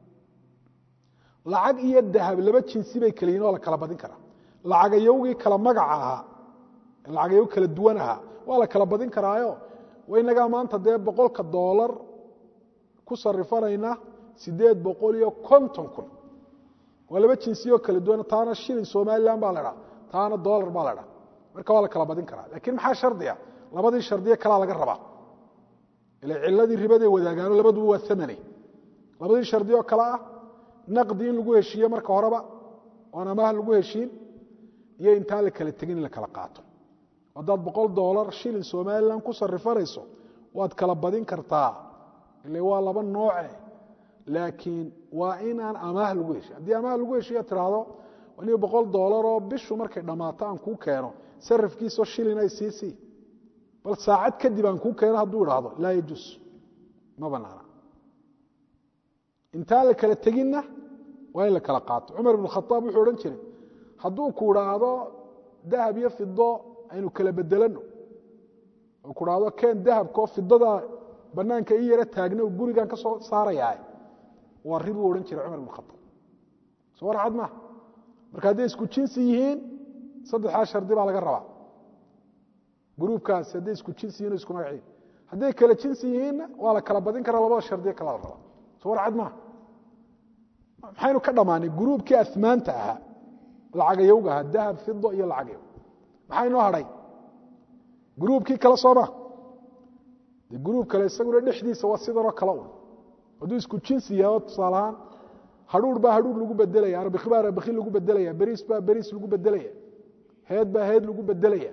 lacag iyo dahab laba jinsi bay kala yihin waa la kala badin karaa lacagayowgii kala magaca ahaa lacagayow kala duwan ahaa waa la kala badin karaayo inagaa maanta dee boqolka doolar ku sarifanayna sideed boqol iyo konton kun waa laba jinsiyoo kala duwan taana shilin somalilan baa la dhaa taana dolar baa la dhaa marka waa la kala badin karaa lakiin maxaa shardiga labadii shardiye kalaa laga rabaa ila ciladii ribaday wadaagaano labaduba waa amane labadii shardi oo kale ah naqdi in lagu heshiiye marka horeba oon amaah lagu heshiin iyo intaan la kala tegin in la kala qaato haddaad boqol dolar shilin somalilan ku sarifanayso waad kala badin kartaa ile waa laba nooce laakiin waa inaan amaah lagu heshiy haddii amaah lagu heshiya tiraahdo aniga boqol dolaroo bishu markay dhammaato aan kuu keeno sarafkiisoo shilin ay siisii bal saacad kadib aan kuu keeno hadduu idhaahdo laa yajuus ma banaana intaan la kala teginna waa in la kala qaato cumar ibn khaaab wuxuu odhan jiray hadduu ku idhaahdo dahab iyo fido aynu kala bedelano oo ku dhahdo keen dahabkaoo fidada banaanka ii yaro taagna gurigan ka soo saarayaa waa ribuu odhan jiray cumar ibn khaaab soo warcad maa marka hadday isku jinsi yihiin saddexdaa shardi baa laga rabaa gruubkaasi hadday isku jinsi yihin o isku magaciin hadday kala jinsi yihiinna waa la kala badin karaa labada shardiye kala la rabaa soo warcad maa maxaynu ka dhammaanay gruubkii asmaanta ahaa lacagayowga ahaa dahab fido iyo lacagayow maxaa inoo hadhay gruubkii kale sooma de gruub kale isaguna dhexdiisa waa sidanoo kale un hadduu isku jinsi yahay oo tusaale ahaan hadhuur baa hadhuur lagu bedelaya arbiki baa arbiki lagu bedelaya beriis baa beriis lagu bedelaya heed baa heed lagu bedelaya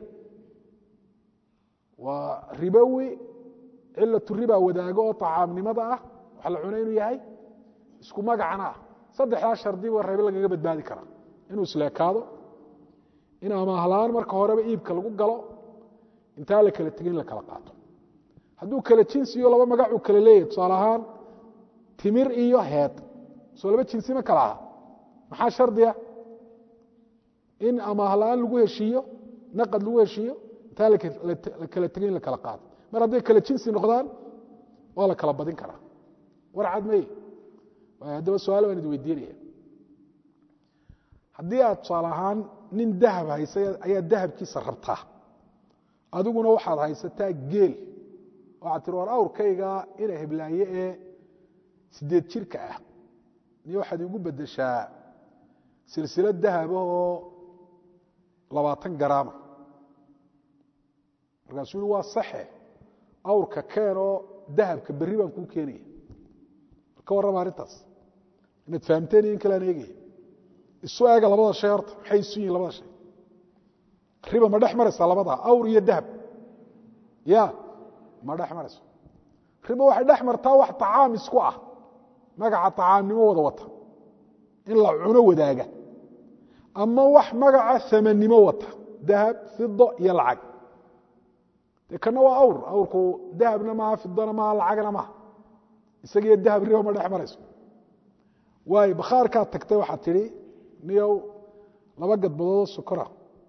waa ribowi cilatu riba wadaago oo tacaamnimada ah waxa la cuna inuu yahay isku magacana ah saddexdaa shardi ba rabe lagaga badbaadi karaa inuu isleekaado in amaahlaan marka horeba iibka lagu galo intaa la kala tegin in la kala qaato hadduu kala jinsiyo laba magacuu kala leeyahy tusaale ahaan timir iyo heed soo laba jinsi ma kala aha maxaa shardiga in amaah la-aan lagu heshiiyo naqad lagu heshiiyo intaa la kala tegay in la kala qaado mar hadday kala jinsi noqdaan waa la kala badin karaa war cad mey haddaba su-aal baan idi weydiinaya haddii aad tusaale ahaan nin dahab haysa ayaa dahabkiisa rabtaa adiguna waxaad haysataa geel waxaad tiri war awrkayga ina heblaaye ee sideed jirka ah niyo waxaad igu bedeshaa silsilad dahaba oo labaatan garaama markaasuu yihi waa saxe awrka keenoo dahabka berri baan kuu keenaya ka warrama arrintaas inaad fahamteen iyo in kale aan eegaya isu eega labada shay horta maxay isu yihin labada shay riba ma dhex maraysaa labadaa awr iyo dahab ya ma dhex marayso riba waxay dhex martaa wax tacaam isku ah magaca tacaamnimo wada wata in la cuno wadaaga ama wax magaca amannimo wata dahab fido iyo lacag de kana waa awr awrku dahabna maaha fidona maaha lacagna maaha isagiyo dahab riba ma dhex marayso waayo bakhaarkaad tagtay waxaad tidhi niyow laba gadbadoodoo sokora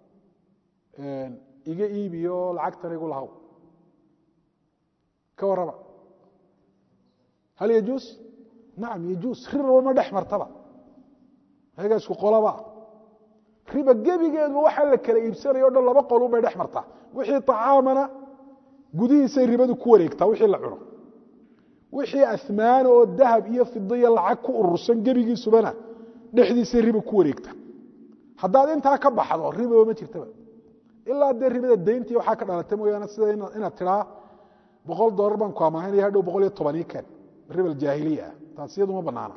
iga iibiyo lacagtana igu lahaw ka warrama hal yajuus nacam yajuus riba ma dhex martaba ayagaa isku qolaba riba gebigeeduba waxaa la kala iibsanayo o dhan laba qolun bay dhex martaa wixii طacaamana gudihiisay ribadu ku wareegtaa wixii la cuno wixii asmaana oo dahab iyo fido iyo lacag ku urursan gebigiisubana dhexdiisay riba ku wareegta haddaad intaa ka baxdo ribaba ma jirtaba ilaa dee ribada dayntii waxaa ka dhalata mooyaane sida inaad tiraa boqol dolar baan ku amaahinaya hadhow boqol iyo tobanii keen riba aljaahiliya ah taas iyadu ma banaana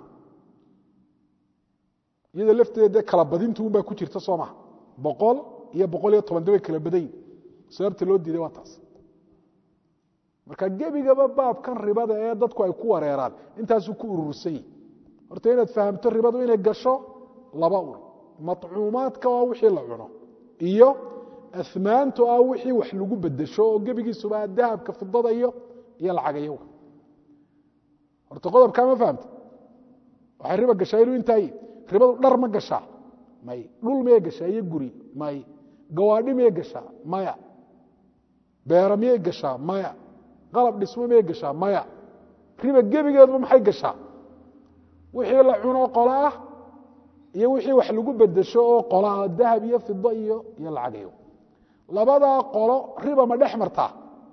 iyadoo lafteeda dee kala badintu un baa ku jirta soo maha boqol iyo boqol iyo toban dabay kala badayin sababta loo diiday waa taas marka gebigaba baabkan ribada ee dadku ay ku wareeraan intaasuu ku urursan yihi horta inaad fahamto ribadu inay gasho laba ur maطcuumaadka waa wixii la cuno iyo amaantu ah wixii wax lagu bedesho oo gebigiisuba dahabka fidada iyo iyo lacagayaga horta qodobkaa ma fahamta waxay riba gashaa inuu intaa yi ribadu dhar ma gashaa may dhul miyay gashaa iyo guri may gawaadhi miyay gashaa maya beera miyay gashaa maya qalab dhismo miyay gashaa maya riba gebigeeduba maxay gashaa wixii la cuno qolo ah iyo wixii wax lagu bedesho oo qolo ah dahab iyo fido iyo iyo lacagayo labadaa qolo riba ma dhex martaa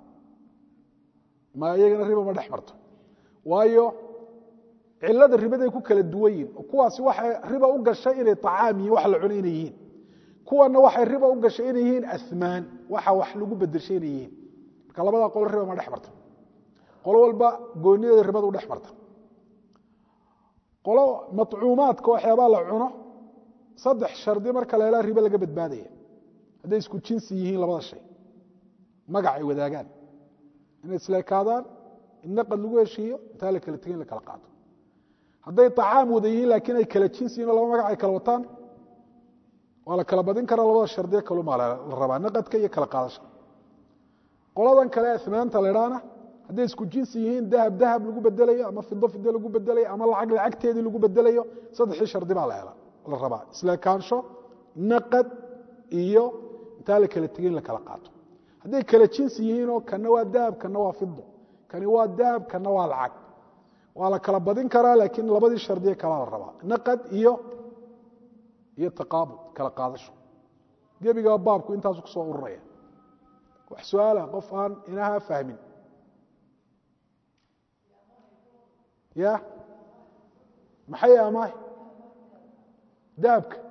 ma iyagana riba ma dhex marto waayo cilada ribaday ku kala duwan yihin kuwaasi waxay riba u gashay inay acaam yihin wax la cuno inay yihiin kuwana waxay riba u gashay inay yihiin amaan waxa wax lagu bedeshay inay yihiin marka labadaa qolo riba ma dhex marto qolo walba goonideeda ribadu dhex marta qolo macuumaadka waxyaabaa la cuno saddex shardi marka la helaa ribe laga badbaadaya hadday isku jinsi yihiin labada shay magac ay wadaagaan inay isleekaadaan in naqad lagu heshiiyo intaa la kala tegin la kala qaato hadday acaam wada yihiin laakiin ay kala jinsi yihin laba magac ay kala wataan waa la kala badin karaa labada shardiye kalumaa la rabaa naqadka iyo kala qaadasha qoladan kale amaanta ladhaana hadday isku jinsi yihiin dahab dahab lagu bedelayo ama fido fido lagu bedelayo ama lacag lacagteedii lagu bedelayo saddexii shardi baa la rabaa isleekaansho naqad iyo intaa la kala tegin la kala qaato hadday kala jinsi yihiinoo kana waa dahab kana waa fido kani waa dahab kana waa lacag waa la kala badin karaa laakiin labadii shardiye kalaa la rabaa naqad iyo iyo taqaabud kala qaadasho gebigaa baabku intaasu ku soo ururaya wax su-aala qof aan inaha fahmin ya maxay amaah dahabka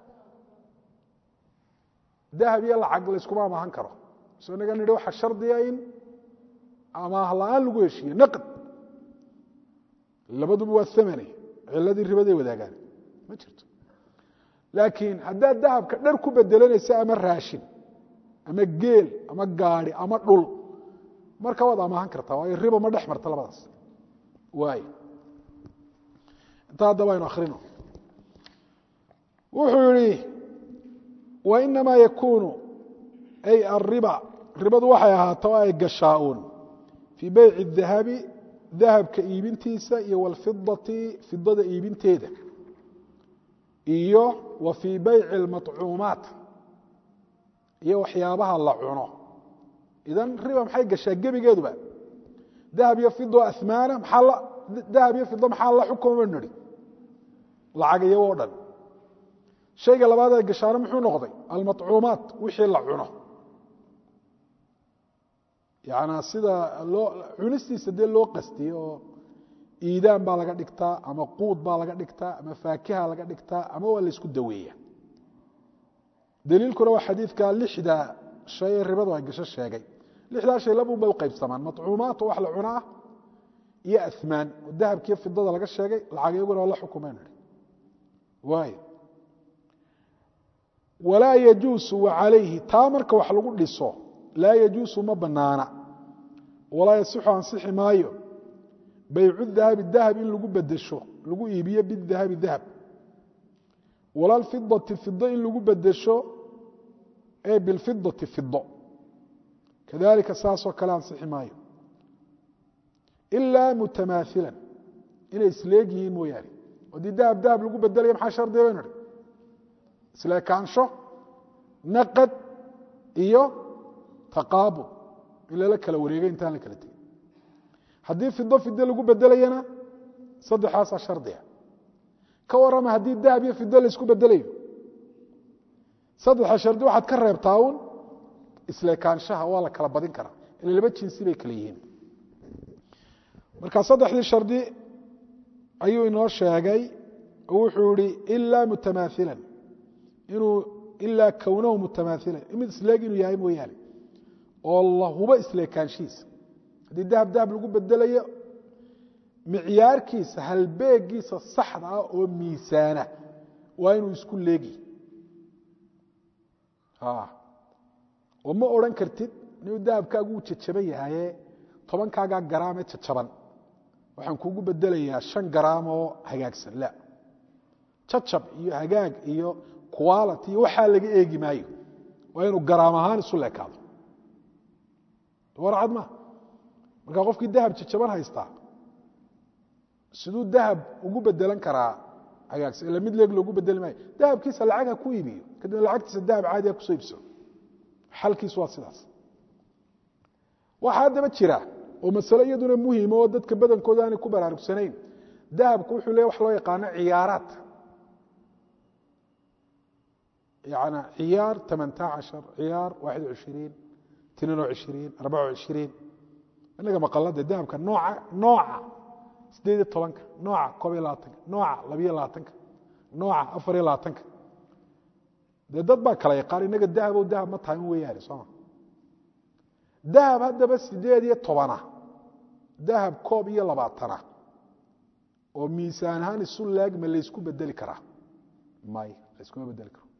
dahab iyo lacag layskuma amaahan karo so inaga nidhi waxaa shardiya in amaah la-aan lagu heshiiye naqd labaduba waa amane ciladii ribaday wadaagaan ma jirto laakiin haddaad dahabka dhar ku bedelanaysa ama raashin ama geel ama gaadi ama dhul marka waad amaahan kartaa waayo riba ma dhex marta labadaas waay intaa haddaba aynu akrino wuxuu yihi wainamaa yakunu ay ariba ribadu waxay ahaato o ay gashaa-uun fii beyci dahabi dahabka iibintiisa iyo walfidati fidada iibinteeda iyo wa fii bayci اlmaطcuumaat iyo waxyaabaha la cuno idan riba maxay gashaa gebigeeduba dahab iyo fido amaana maxaa dahab iyo fido maxaa la xukuma nidhi lacag iyago o dhan shayga labaad ee gashaano muxuu noqday almaطcuumaat wixii la cuno yana sida loo cunistiisa dee loo qastiye oo iidaan baa laga dhigtaa ama quud baa laga dhigtaa ama faakiha laga dhigtaa ama waa la isku daweeya daliilkuna waa xadiidka lixda shay ee ribadu ay gasho sheegay lixdaa shay labun bay u qaybsamaan maطcuumaat oo wax la cunaa iyo amaan oo dahabkiiyo fidada laga sheegay lacag iyaguna waa la xukumeen waay walaa yajuusu wacalayhi taa marka wax lagu dhiso laa yajuusu ma banaana walaa yasixu ansixi maayo baycu dahabi dahab in lagu bedesho lagu iibiyo bidahabi dahab wala lfidati fido in lagu bedesho ee bilfidati fido kadalika saasoo kale ansixi maayo ilaa mutamaahilan inay isleeg yihiin mooyaane haddii dahab dahab lagu bedelaya maxaa shardiga baynu idhi isleekaansho naqad iyo taqaabud in lala kala wareegay intaan la kala tegin haddii fido fido lagu bedelayana saddexaasaa shardiga ka warrama haddii dahab iyo fido laysku bedelayo saddexa shardi waxaad ka reebtaa uun isleekaanshaha waa la kala badin karaa ila laba jinsi bay kala yihiin marka saddexdii shardi ayuu inoo sheegay oo wuxuu ihi ilaa mutamaahilan inuu ilaa kownahu mutamaahilan mid isleeg inuu yahay mooyaane oo la hubo isleekaanshihiisa haddii dahab dahab lagu bedelayo micyaarkiisa halbeegiisa saxda ah oo miisaana waa inuu isku leegi oo ma odhan kartid inuu dahabkaagu uu jajaban yahaye tobankaagaa garaamee jajaban waxaan kuugu bedelayaa shan garaam oo hagaagsan la jacab iyo hagaag iyo quality iyo waxaa laga eegi maayo waa inuu garaam ahaan isu leekaado warcad ma markaa qofkii dahab jajaban haystaa siduu dahab ugu bedelan karaa hagaagsan ila mid leeg loogu bedeli maayo dahabkiisa lacag ha ku iibiyo kadibna lacagtiisa dahab caadi ha kusoo iibsado xalkiisu waa sidaas waxaa haddaba jira oo masale iyaduna muhima oo dadka badankooda aanay ku baraarugsanayn dahabku wuxuu leeya wax loo yaqaano ciyaaraat yani ciyaar tamanta cashar ciyaar waaxid cishiriin tinin o cishiriin arbaca cishiriin inaga maqalada dahabka nooca nooca sideed iyo tobanka nooca koob iyo labaatanka nooca labiyo labaatanka nooca afar iyo labaatanka dee dad baa kala yaqaan inaga dahabow dahab ma tahay un weyaane sooma dahab haddaba sideed iyo tobana dahab koob iyo labaatana oo miisaan ahaan isu laag ma laysku bedeli karaa may layskuma bedeli karo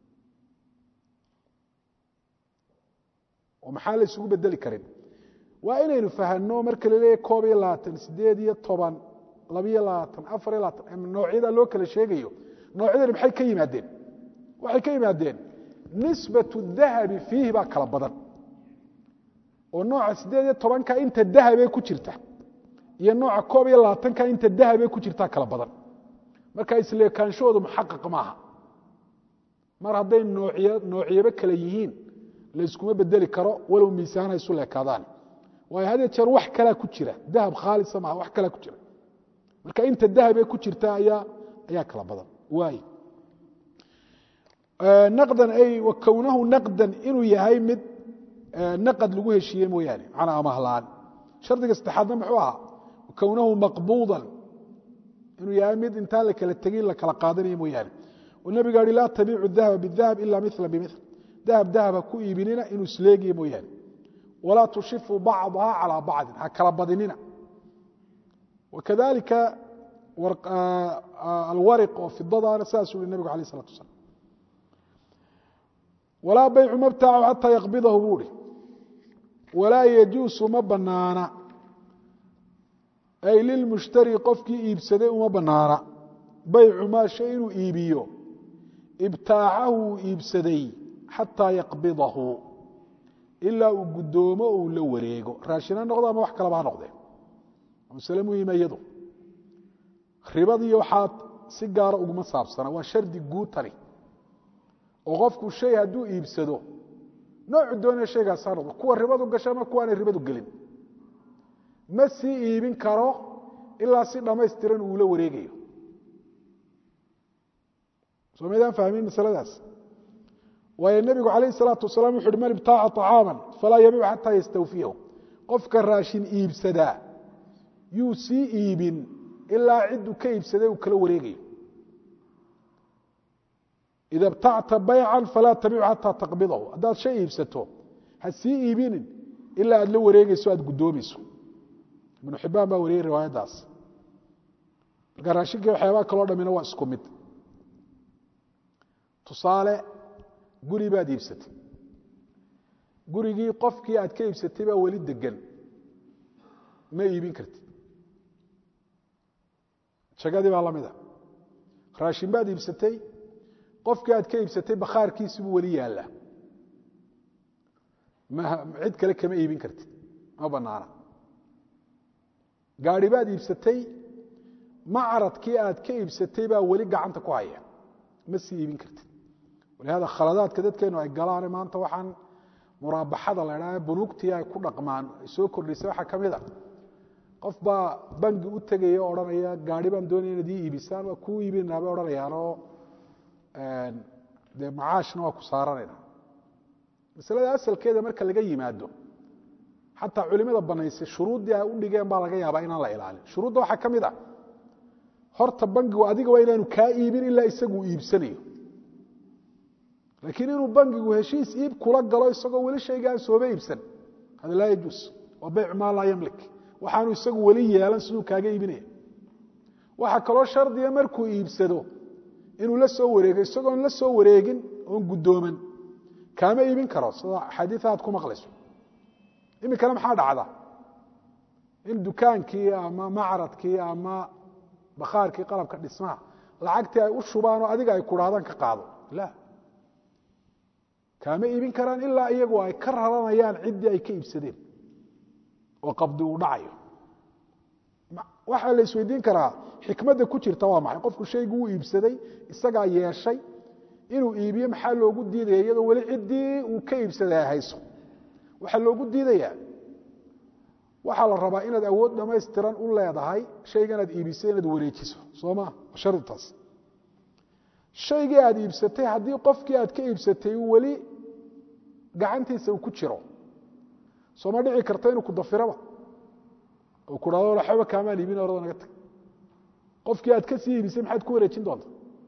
oo maxaa la ysugu bedeli karin waa inaynu fahanno marka la leeyahy koob iyo labaatan sideed iyo toban labiyo labaatan afar iyo labaatan noocyada loo kala sheegayo noocyadani maxay ka yimaadeen waxay ka yimaadeen nisbatu dahabi fiihi baa kala badan oo nooca sideed iyo tobanka inta dahabee ku jirta iyo nooca koob iyo labaatanka inta dahabee ku jirtaa kala badan marka isleekaanshahoodu muxaqaq maaha mar hadday noocyabo kale yihiin layskuma bedeli karo walow miisaanha isu leekaadaan waayo had jeer wax kalaa ku jira dahab khaalisa maaha wax kalaa ku jira marka inta dahabee ku jirta ayaa ayaa kala badan waay naqdan ay wa kownahu naqdan inuu yahay mid naqad lagu heshiiye mooyaane macnaa amahlaan shardiga saddexaadna muxuu ahaa kownahu maqbuudan inuu yahay mid intaan la kala tegin la kala qaadanayo mooyaane oo nebiga hi laa tabiicu dahaba bidahab ila mila bimil dahab dahab ha ku iibinina inuu isleegiyo mooyaane walaa tushifu bacdaha calaa bacdin ha kala badinina wakadalika alwariq oo fidadaana sidaasuu hi nebigu alayh isalatu wasalaam walaa baycu mabtacu xataa yaqbidahu buu hi walaa yajuusu ma banaana ay lilmushtari qofkii iibsaday uma banaana baycu maa shay inuu iibiyo ibtaacahu uu iibsaday xataa yaqbidahu ilaa uu guddoomo uu la wareego raashina noqdo ama wax kalaba ha noqdee masale muhima iyadu ribadii waxaad si gaara uguma saabsana waa shardi guutani oo qofku shay hadduu iibsado noocu doonaya shaygaas ha noqdo kuwa ribadu gasha ama kuwaanay ribadu gelin ma sii iibin karo ilaa si dhammaystiran uula wareegayo soo maydaan fahmin masaladaas waayo nebigu calayh salaatu wasalaam wuxu uhi man ibtaaca طacaama falaa yabiicu xataa yastawfiyahu qofka raashin iibsadaa yuu sii iibin ilaa cidduu ka iibsaday uu kala wareegayo ida btacta baycan falaa tabicu xataa taqbidahu haddaad shay iibsato ha sii iibinin ilaa aad la wareegeyso aad guddoomayso ibnu xibaan baa wariyey riwaayaddaas marka raashinkii waxyaabaha kaloo dhamina waa isku mid tusaale guri baad iibsatay gurigii qofkii aad ka iibsatay baa weli degan ma iibin kartid jagadii baa lamida raashin baad iibsatay qofkii aad ka iibsatay bakhaarkiisibuu weli yaallaa cid kale kama iibin kartid ma banaana gaari baad iibsatay macradkii aad ka iibsatay baa weli gacanta ku haya ma sii iibin kartid walihada khaladaadka dadkeenu ay galaane maanta waxaan muraabaxada la idhaha bunuugtii ay ku dhaqmaan ay soo kordhisay waxaa ka mid a qof baa bangi u tegaya o odhanaya gaari baan doonaya inaad ii iibisaan waa kuu iibinaa bay odhanayaanoo dee macaashna waa ku saaranayna masalada asalkeeda marka laga yimaado xataa culimada banaysay shuruuddii ay u dhigeen baa laga yaabaa inaan la ilaalin shuruudda waxaa ka mid a horta bangigu adiga waa inaanu kaa iibin ilaa isaguu iibsanayo laakiin inuu bangigu heshiis iib kula galo isagoo weli shayga aan sooba iibsan hada laa yajuus waa baycu maa laa yamlik waxaanu isagu weli yeelan siduu kaaga iibinaya waxaa kaloo shardiga markuu iibsado inuu la soo wareego isagoon la soo wareegin oon guddooman kaama iibin karo sida xadiia aad ku maqlayso iminkana maxaa dhacda in dukaankii ama macradkii ama bakhaarkii qalabka dhismaha lacagtii ay u shubaanoo adiga ay kudhahdaan ka qaado la kaama iibin karaan ilaa iyagu ay ka raranayaan ciddii ay ka iibsadeen oo qabdi uu dhacayo waxaa la isweydiin karaa xikmadda ku jirta waa maxay qofku shaygu uu iibsaday isagaa yeeshay inuu iibiyo maxaa loogu diidaya iyadoo weli ciddii uu ka iibsaday ay hayso waxaa loogu diidayaa waxaa la rabaa inaad awood dhammaystiran u leedahay shaygan aad iibisay inaad wareejiso soo maa sharitaas shaygii aad iibsatay haddii qofkii aad ka iibsatay uu weli gacantiisa uu ku jiro sooma dhici karta inuu ku dafiraba oo ku dhahdo waxba kaamaan iibin orada naga tag qofkii aad ka sii iibisay maxaad ku wareejin doonta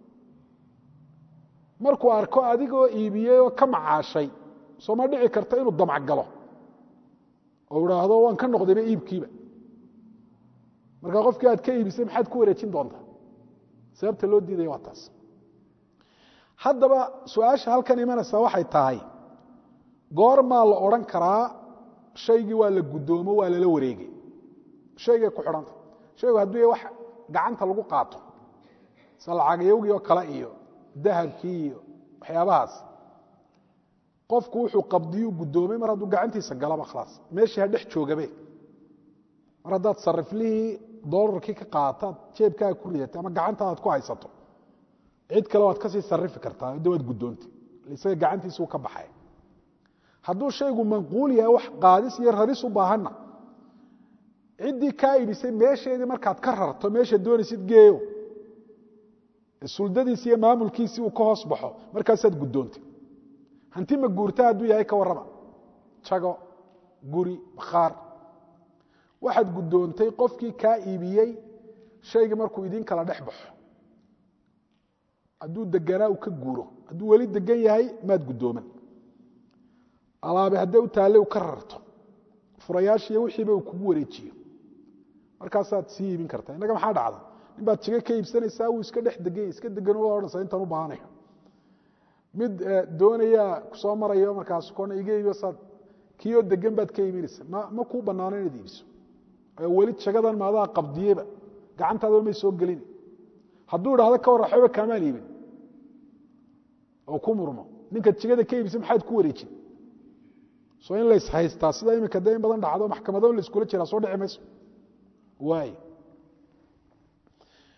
markuu arko adigoo iibiyey oo ka macaashay sooma dhici karta inuu damc galo oo idhaahdo waan ka noqdayba iibkiiba marka qofkii aad ka iibisay maxaad ku wareejin doontaa sababta loo diidaya waa taas haddaba su-aasha halkan imanaysaa waxay tahay goormaa la odhan karaa shaygii waa la guddoomo waa lala wareegay shaygay ku xidhanta shaygu hadduu ya wax gacanta lagu qaato sida lacagyowgii oo kale iyo dahabkii iyo waxyaabahaas qofku wuxuu qabdiyuu guddoomay mar hadduu gacantiisa galaba khalaas meeshii ha dhex joogabe mar haddaad sariflihii doolarkii ka qaataad jeebkaaga ku ridatay ama gacantaadaad ku haysato cid kale waad kasii sarifi kartaa de waad guddoontay isaga gacantiisuu ka baxay hadduu shaygu manquul yahay wax qaadis iyo raris u baahanna ciddii kaa iibisay meesheedii markaad ka rarto meesha doonaysid geeyo suldadiisi iyo maamulkiisii uu ka hoos baxo markaasaad guddoontay hanti ma guurta hadduu yahay ka warrama jago guri bakhaar waxaad guddoontay qofkii kaa iibiyey shaygii markuu idin kala dhex baxo hadduu deganaa uu ka guuro hadduu weli degan yahay maad guddooman alaabe hadday u taalle u ka rarto furayaashiiyo wixiiba uu kugu wareejiyo markaasaad sii iibin kartaa innaga maxaa dhacda nin baad jigo ka iibsanaysaa wuu iska dhex deganya iska degan waa odhanaysaa intaan u baahanayo mid doonaya kusoo marayo markaas koona iga iibiyo saad kiioo degan baad ka iibinaysa ma ma kuu bannaano inaad iibiso weli jagadan maadaa qabdiyeba gacantaadaba may soo gelin hadduu idhahdo ka warra waxbaba kaamaan iibin oo ku murmo ninkaad jigada ka iibisay maxaad ku wareejin soo in lays haystaa sida iminka dee in badan dhacdo maxkamado in laiskula jiraa soo dhici mayso waay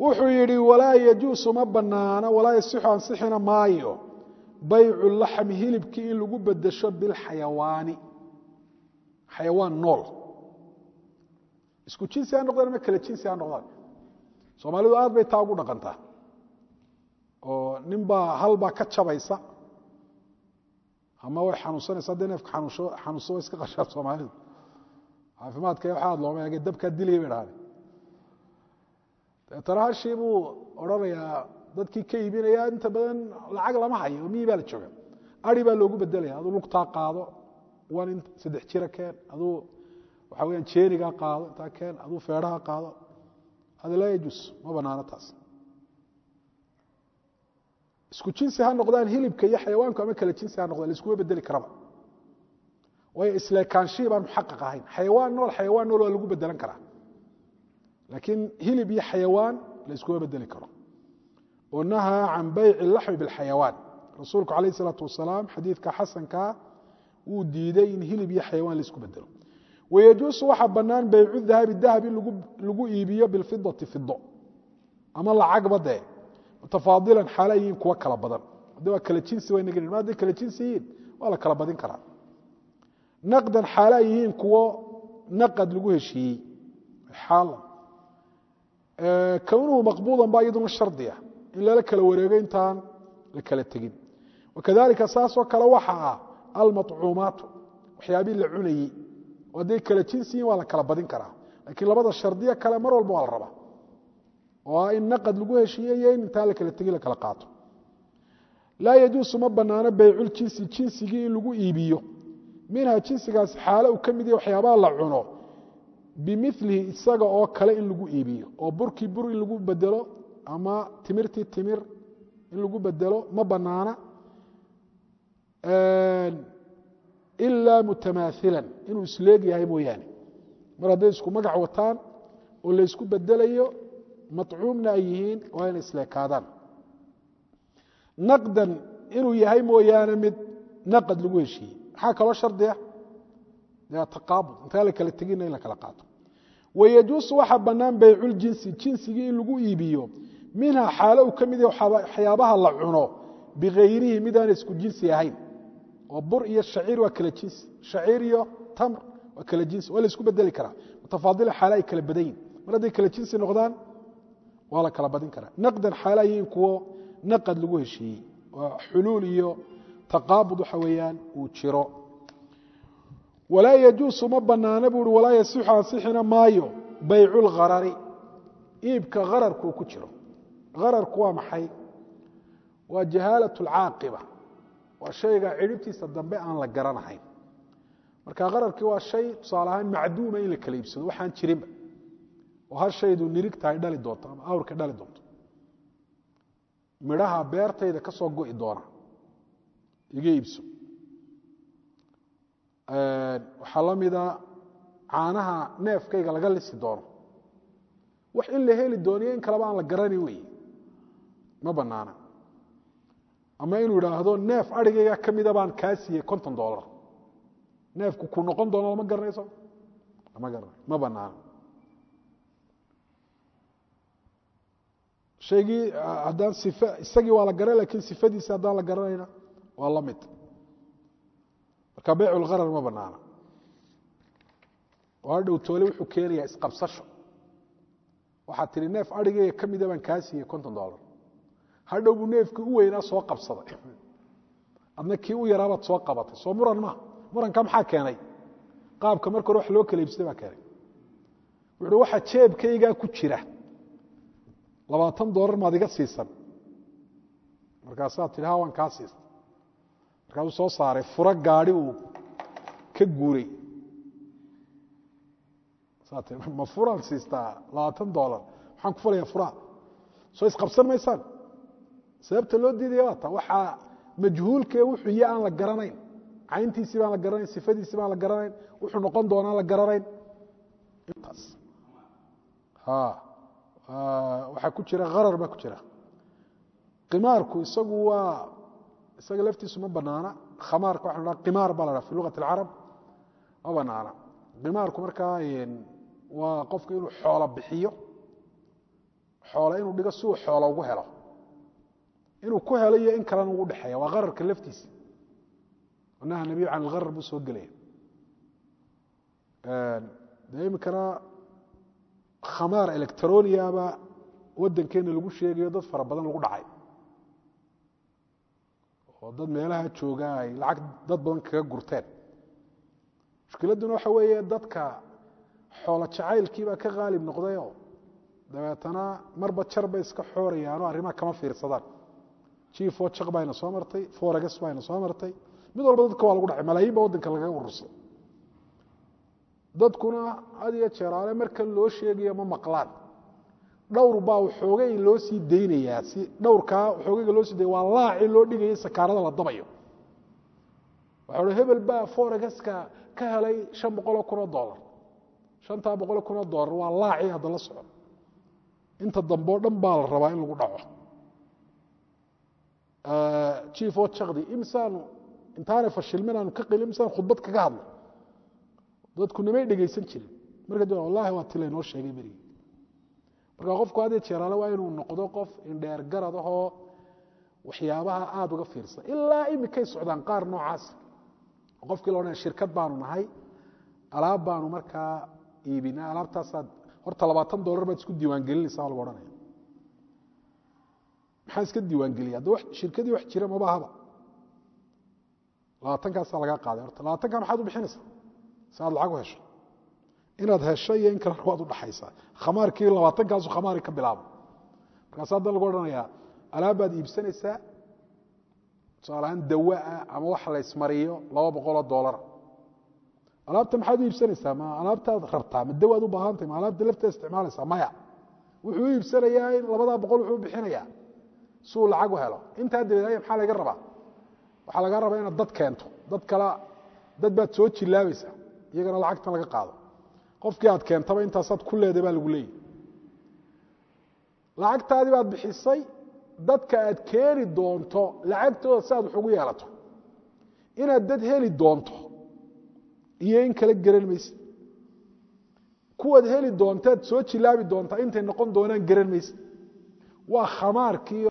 wuxuu yidhi walaa yajuusu ma banaana walaa yasixu ansixina maayo baycu laxmi hilibkii in lagu bedesho bilxayawaani xayawaan nool isku jinsi ha noqdaan ama kala jinsi ha noqdaan soomaalidu aad bay taa ugu dhaqantaa oo ninbaa halbaa ka jabaysa ama way xanuunsanaysa haddii neefka xanuunso way iska qashaan soomaalidu caafimaadka waxa aad looma eege dabkaa dilaya bay dhahaan deetana hashii buu odhanayaa dadkii ka iibinaya inta badan lacag lama hayo miyi baa la jooga ari baa loogu bedelaya aduu lugtaa qaado wan in saddex jira keen aduu waxa weyaan jeenigaa qaado intaa keen aduu feedhaha qaado hada laa yajuus ma banaano taas isku jinsi ha noqdaan hilibka iyo xayawaanku ama kala jinsi ha noqdaan laiskuma bedeli karaba waayo isleekaanshihii baan muxaqaq ahayn xayawaan nool xayawaan nool waa lagu bedelan karaa laakiin hilib iyo xayawaan la iskuma bedeli karo oo nahaa can bayci laxmi bilxayawaan rasuulku calayh isalaatu wasalaam xadiidka xasankaa wuu diiday in hilib iyo xayawaan laisku bedelo wayajuusu waxaa bannaan baycu dahabi dahab in lagu iibiyo bilfidati fido ama lacagba dee mutafaadilan xaala yihiin kuwa kala badan haddi waa kala jinsi waynaga ma hadday kala jinsi yihiin waa la kala badin karaa naqdan xaala yihiin kuwo naqad lagu heshiiyey xaala kownuhu maqbuudan baa iyaduna shardiya in lala kala wareego intaan la kala tegin wakadalika saasoo kale waxa ah almaطcuumaatu waxyaabihii la cunayey oo hadday kala jinsi yihin waa la kala badin karaa laakiin labada shardiya kale mar walba waa la rabaa oo ah in naqad lagu heshiiye iyo in intaan la kala tegin la kala qaato laa yajuusu ma banaano bayculjinsi jinsigii in lagu iibiyo minha jinsigaas xaalo uu ka mid yahay waxyaabaha la cuno bimilihi isaga oo kale in lagu iibiyo oo burkii bur in lagu bedelo ama timirtii timir in lagu bedelo ma banaana ilaa mutamaailan inuu isleeg yahay mooyaane mar hadday isku magac wataan oo laysku bedelayo maطcuumna ay yihiin waa inay isleekaadaan naqdan inuu yahay mooyaane mid naqad lagu heshiiyey maxaa kaloo shardiya taqaabud intaa la kala tegina in la kala qaato wayajuusu waxaa bannaan bayculjinsi jinsigii in lagu iibiyo minha xaalo uu ka mid yahay waxyaabaha la cuno bikayrihi midaan isku jinsi ahayn oo bur iyo shaciir waa kala jinsi shaciir iyo tamr waa kala jinsi waa la isku bedeli karaa mutafaadila xaala ay kala badan yihin mar hadday kala jinsi noqdaan waa la kala badin karaa naqdan xaala yihiin kuwo naqad lagu heshiiyey waa xuluul iyo taqaabud waxa weeyaan uu jiro walaa yajuusu ma banaana buu uhi walaa yasixu ansixina maayo baycu lgharari iibka hararkuu ku jiro hararku waa maxay waa jahaalat alcaaqiba waa shayga cidhibtiisa dambe aan la garanahayn marka hararkii waa shay tusaale ahaan macduuma in la kala iibsado waxaan jirinba oo hal shaydu nirigta ay dhali doonto ama awrka dhali doonto midhaha beertayda ka soo go'i doona iga iibso waxaa la mida caanaha neefkayga laga lisi doono wax in la heli dooniyo in kaleba aan la garani wey ma banaana ama inuu idhaahdo neef arigayga ka mida baan kaa siiyey konton dolar neefku ku noqon doono lama garanayso lama garana ma banaana shaygii haddaan if isagii waa la garan lakin sifadiisi haddaan la garanayna waa la mid marka bayc lharar ma banaana oo hadhow toole wuxuu keenayaa isqabsasho waxaad tihi neef arigayga ka mida baan kaa siiyey konton dolar hadhow buu neefkii u weynaa soo qabsaday adna kii u yaraabaad soo qabatay soo muran maa muranka maxaa keenay qaabka marka hore wax loo kala iibsaday baa keenay wuxuui waxa jeebkaygaa ku jira labaatan dolar maad iga siisan markaasaa tihi ha waan kaa siista markaasuu soo saaray furo gaadi uu ka guuray ma furaan siistaa labaatan dolar maxaan ku fulayaa furaa soo isqabsan maysaan sababta loo diidaya waa ta waxaa majhuulkee wuxuu iyo aan la garanayn cayntiisii baan la garanayn sifadiisii baan la garanayn wuxuu noqon doonaan la garanayn intaas waxaa ku jira harar baa ku jira qimaarku isagu waa isaga laftiisu ma banaana khamaarka waxa la qimaar baa la dhaha fi lugat alcarab ma banaana qimaarku markaa waa qofku inuu xoolo bixiyo xoola inuu dhigo si uu xoola ugu helo inuu ku helo iyo in kalena ugu dhexeeya waa qararka laftiisa naha nabiyu can ilgarar buu soo gelaya dee iminkana khamaar electroniaba waddankeena lagu sheegayo dad fara badan lagu dhacay oo dad meelaha jooga ay lacag dad badan kaga gurteen mushkiladduna waxa weeye dadka xoolo jacaylkiibaa ka qaalib noqdayoo dabeetana marba jar bay iska xoorayaanoo arrimaha kama fiirsadaan jiifoo jaq bayna soo martay foregas bayna soo martay mid walba dadka waa lagu dhacay malaayiin ba waddanka lagaga urursay dadkuna had iyo jeeraale marka loo sheegayo ma maqlaan dhowr baa waxoogay loo sii daynayaa si dhowrkaa waxoogayga loo sii daya waa laaci loo dhigaya sakaarada la dabayo waxa uhi hebel baa foregaska ka helay shan boqoloo kun oo dollar shantaa boqoloo kun oo dollar waa laaci hadda la soco inta dambe o dhan baa la rabaa in lagu dhaco jiif oo jakdi imsaanu intaanay fashilmin aanu ka qilin imsaan khudbad kaga hadla dadku namay dhegaysan jirin marka d wallahi waa ti laynoo sheegay berigi marka qofku had iyo jeeraale waa inuu noqdo qof indheer garad ahoo waxyaabaha aada uga fiirsan ilaa imikay socdaan qaar noocaas qofkii laodhanaya shirkad baanu nahay alaab baanu markaa iibinaa alaabtaasaad horta labaatan dollar baad isku diiwaangelinaysaa lagu odhanaya maxaa iska diiwaangeliya hadda shirkadii wax jira maba ahaba labaatankaasaa lagaa qaaday horta labaatankaa maxaad u bixinaysaa si aad lacag u hesho inaad hesho iyo in kalena waad u dhaxaysaa khamaarkii labaatankaasu khamaari ka bilaabo markaas haddan lagu odhanayaa alaab baad iibsanaysaa tusaalahaan dawaa ama wax la ysmariyo laba boqoloo doolara alaabta maxaad u iibsanaysaa ma alaabtaad rabtaa ma dawaad u baahantahy ma alaabta lafteeda isticmaalaysaa maya wuxuu u iibsanayaa in labadaa boqol wuxuu u bixinayaa si uu lacag u helo intaa dabeed maxaa laga rabaa waxaa laga rabaa inaad dad keento dad kala dad baad soo jilaabaysaa iyagana lacagtan laga qaado qofkii aad keentaba intaasaad ku leeday baa lagu leeyahy lacagtaadii baad bixisay dadka aad keeni doonto lacagtooda si aad wax ugu yeelato inaad dad heli doonto iyo in kala garan mayse kuwaad heli doontaad soo jilaabi doontaa intay noqon doonaan garan mayse waa khamaarkii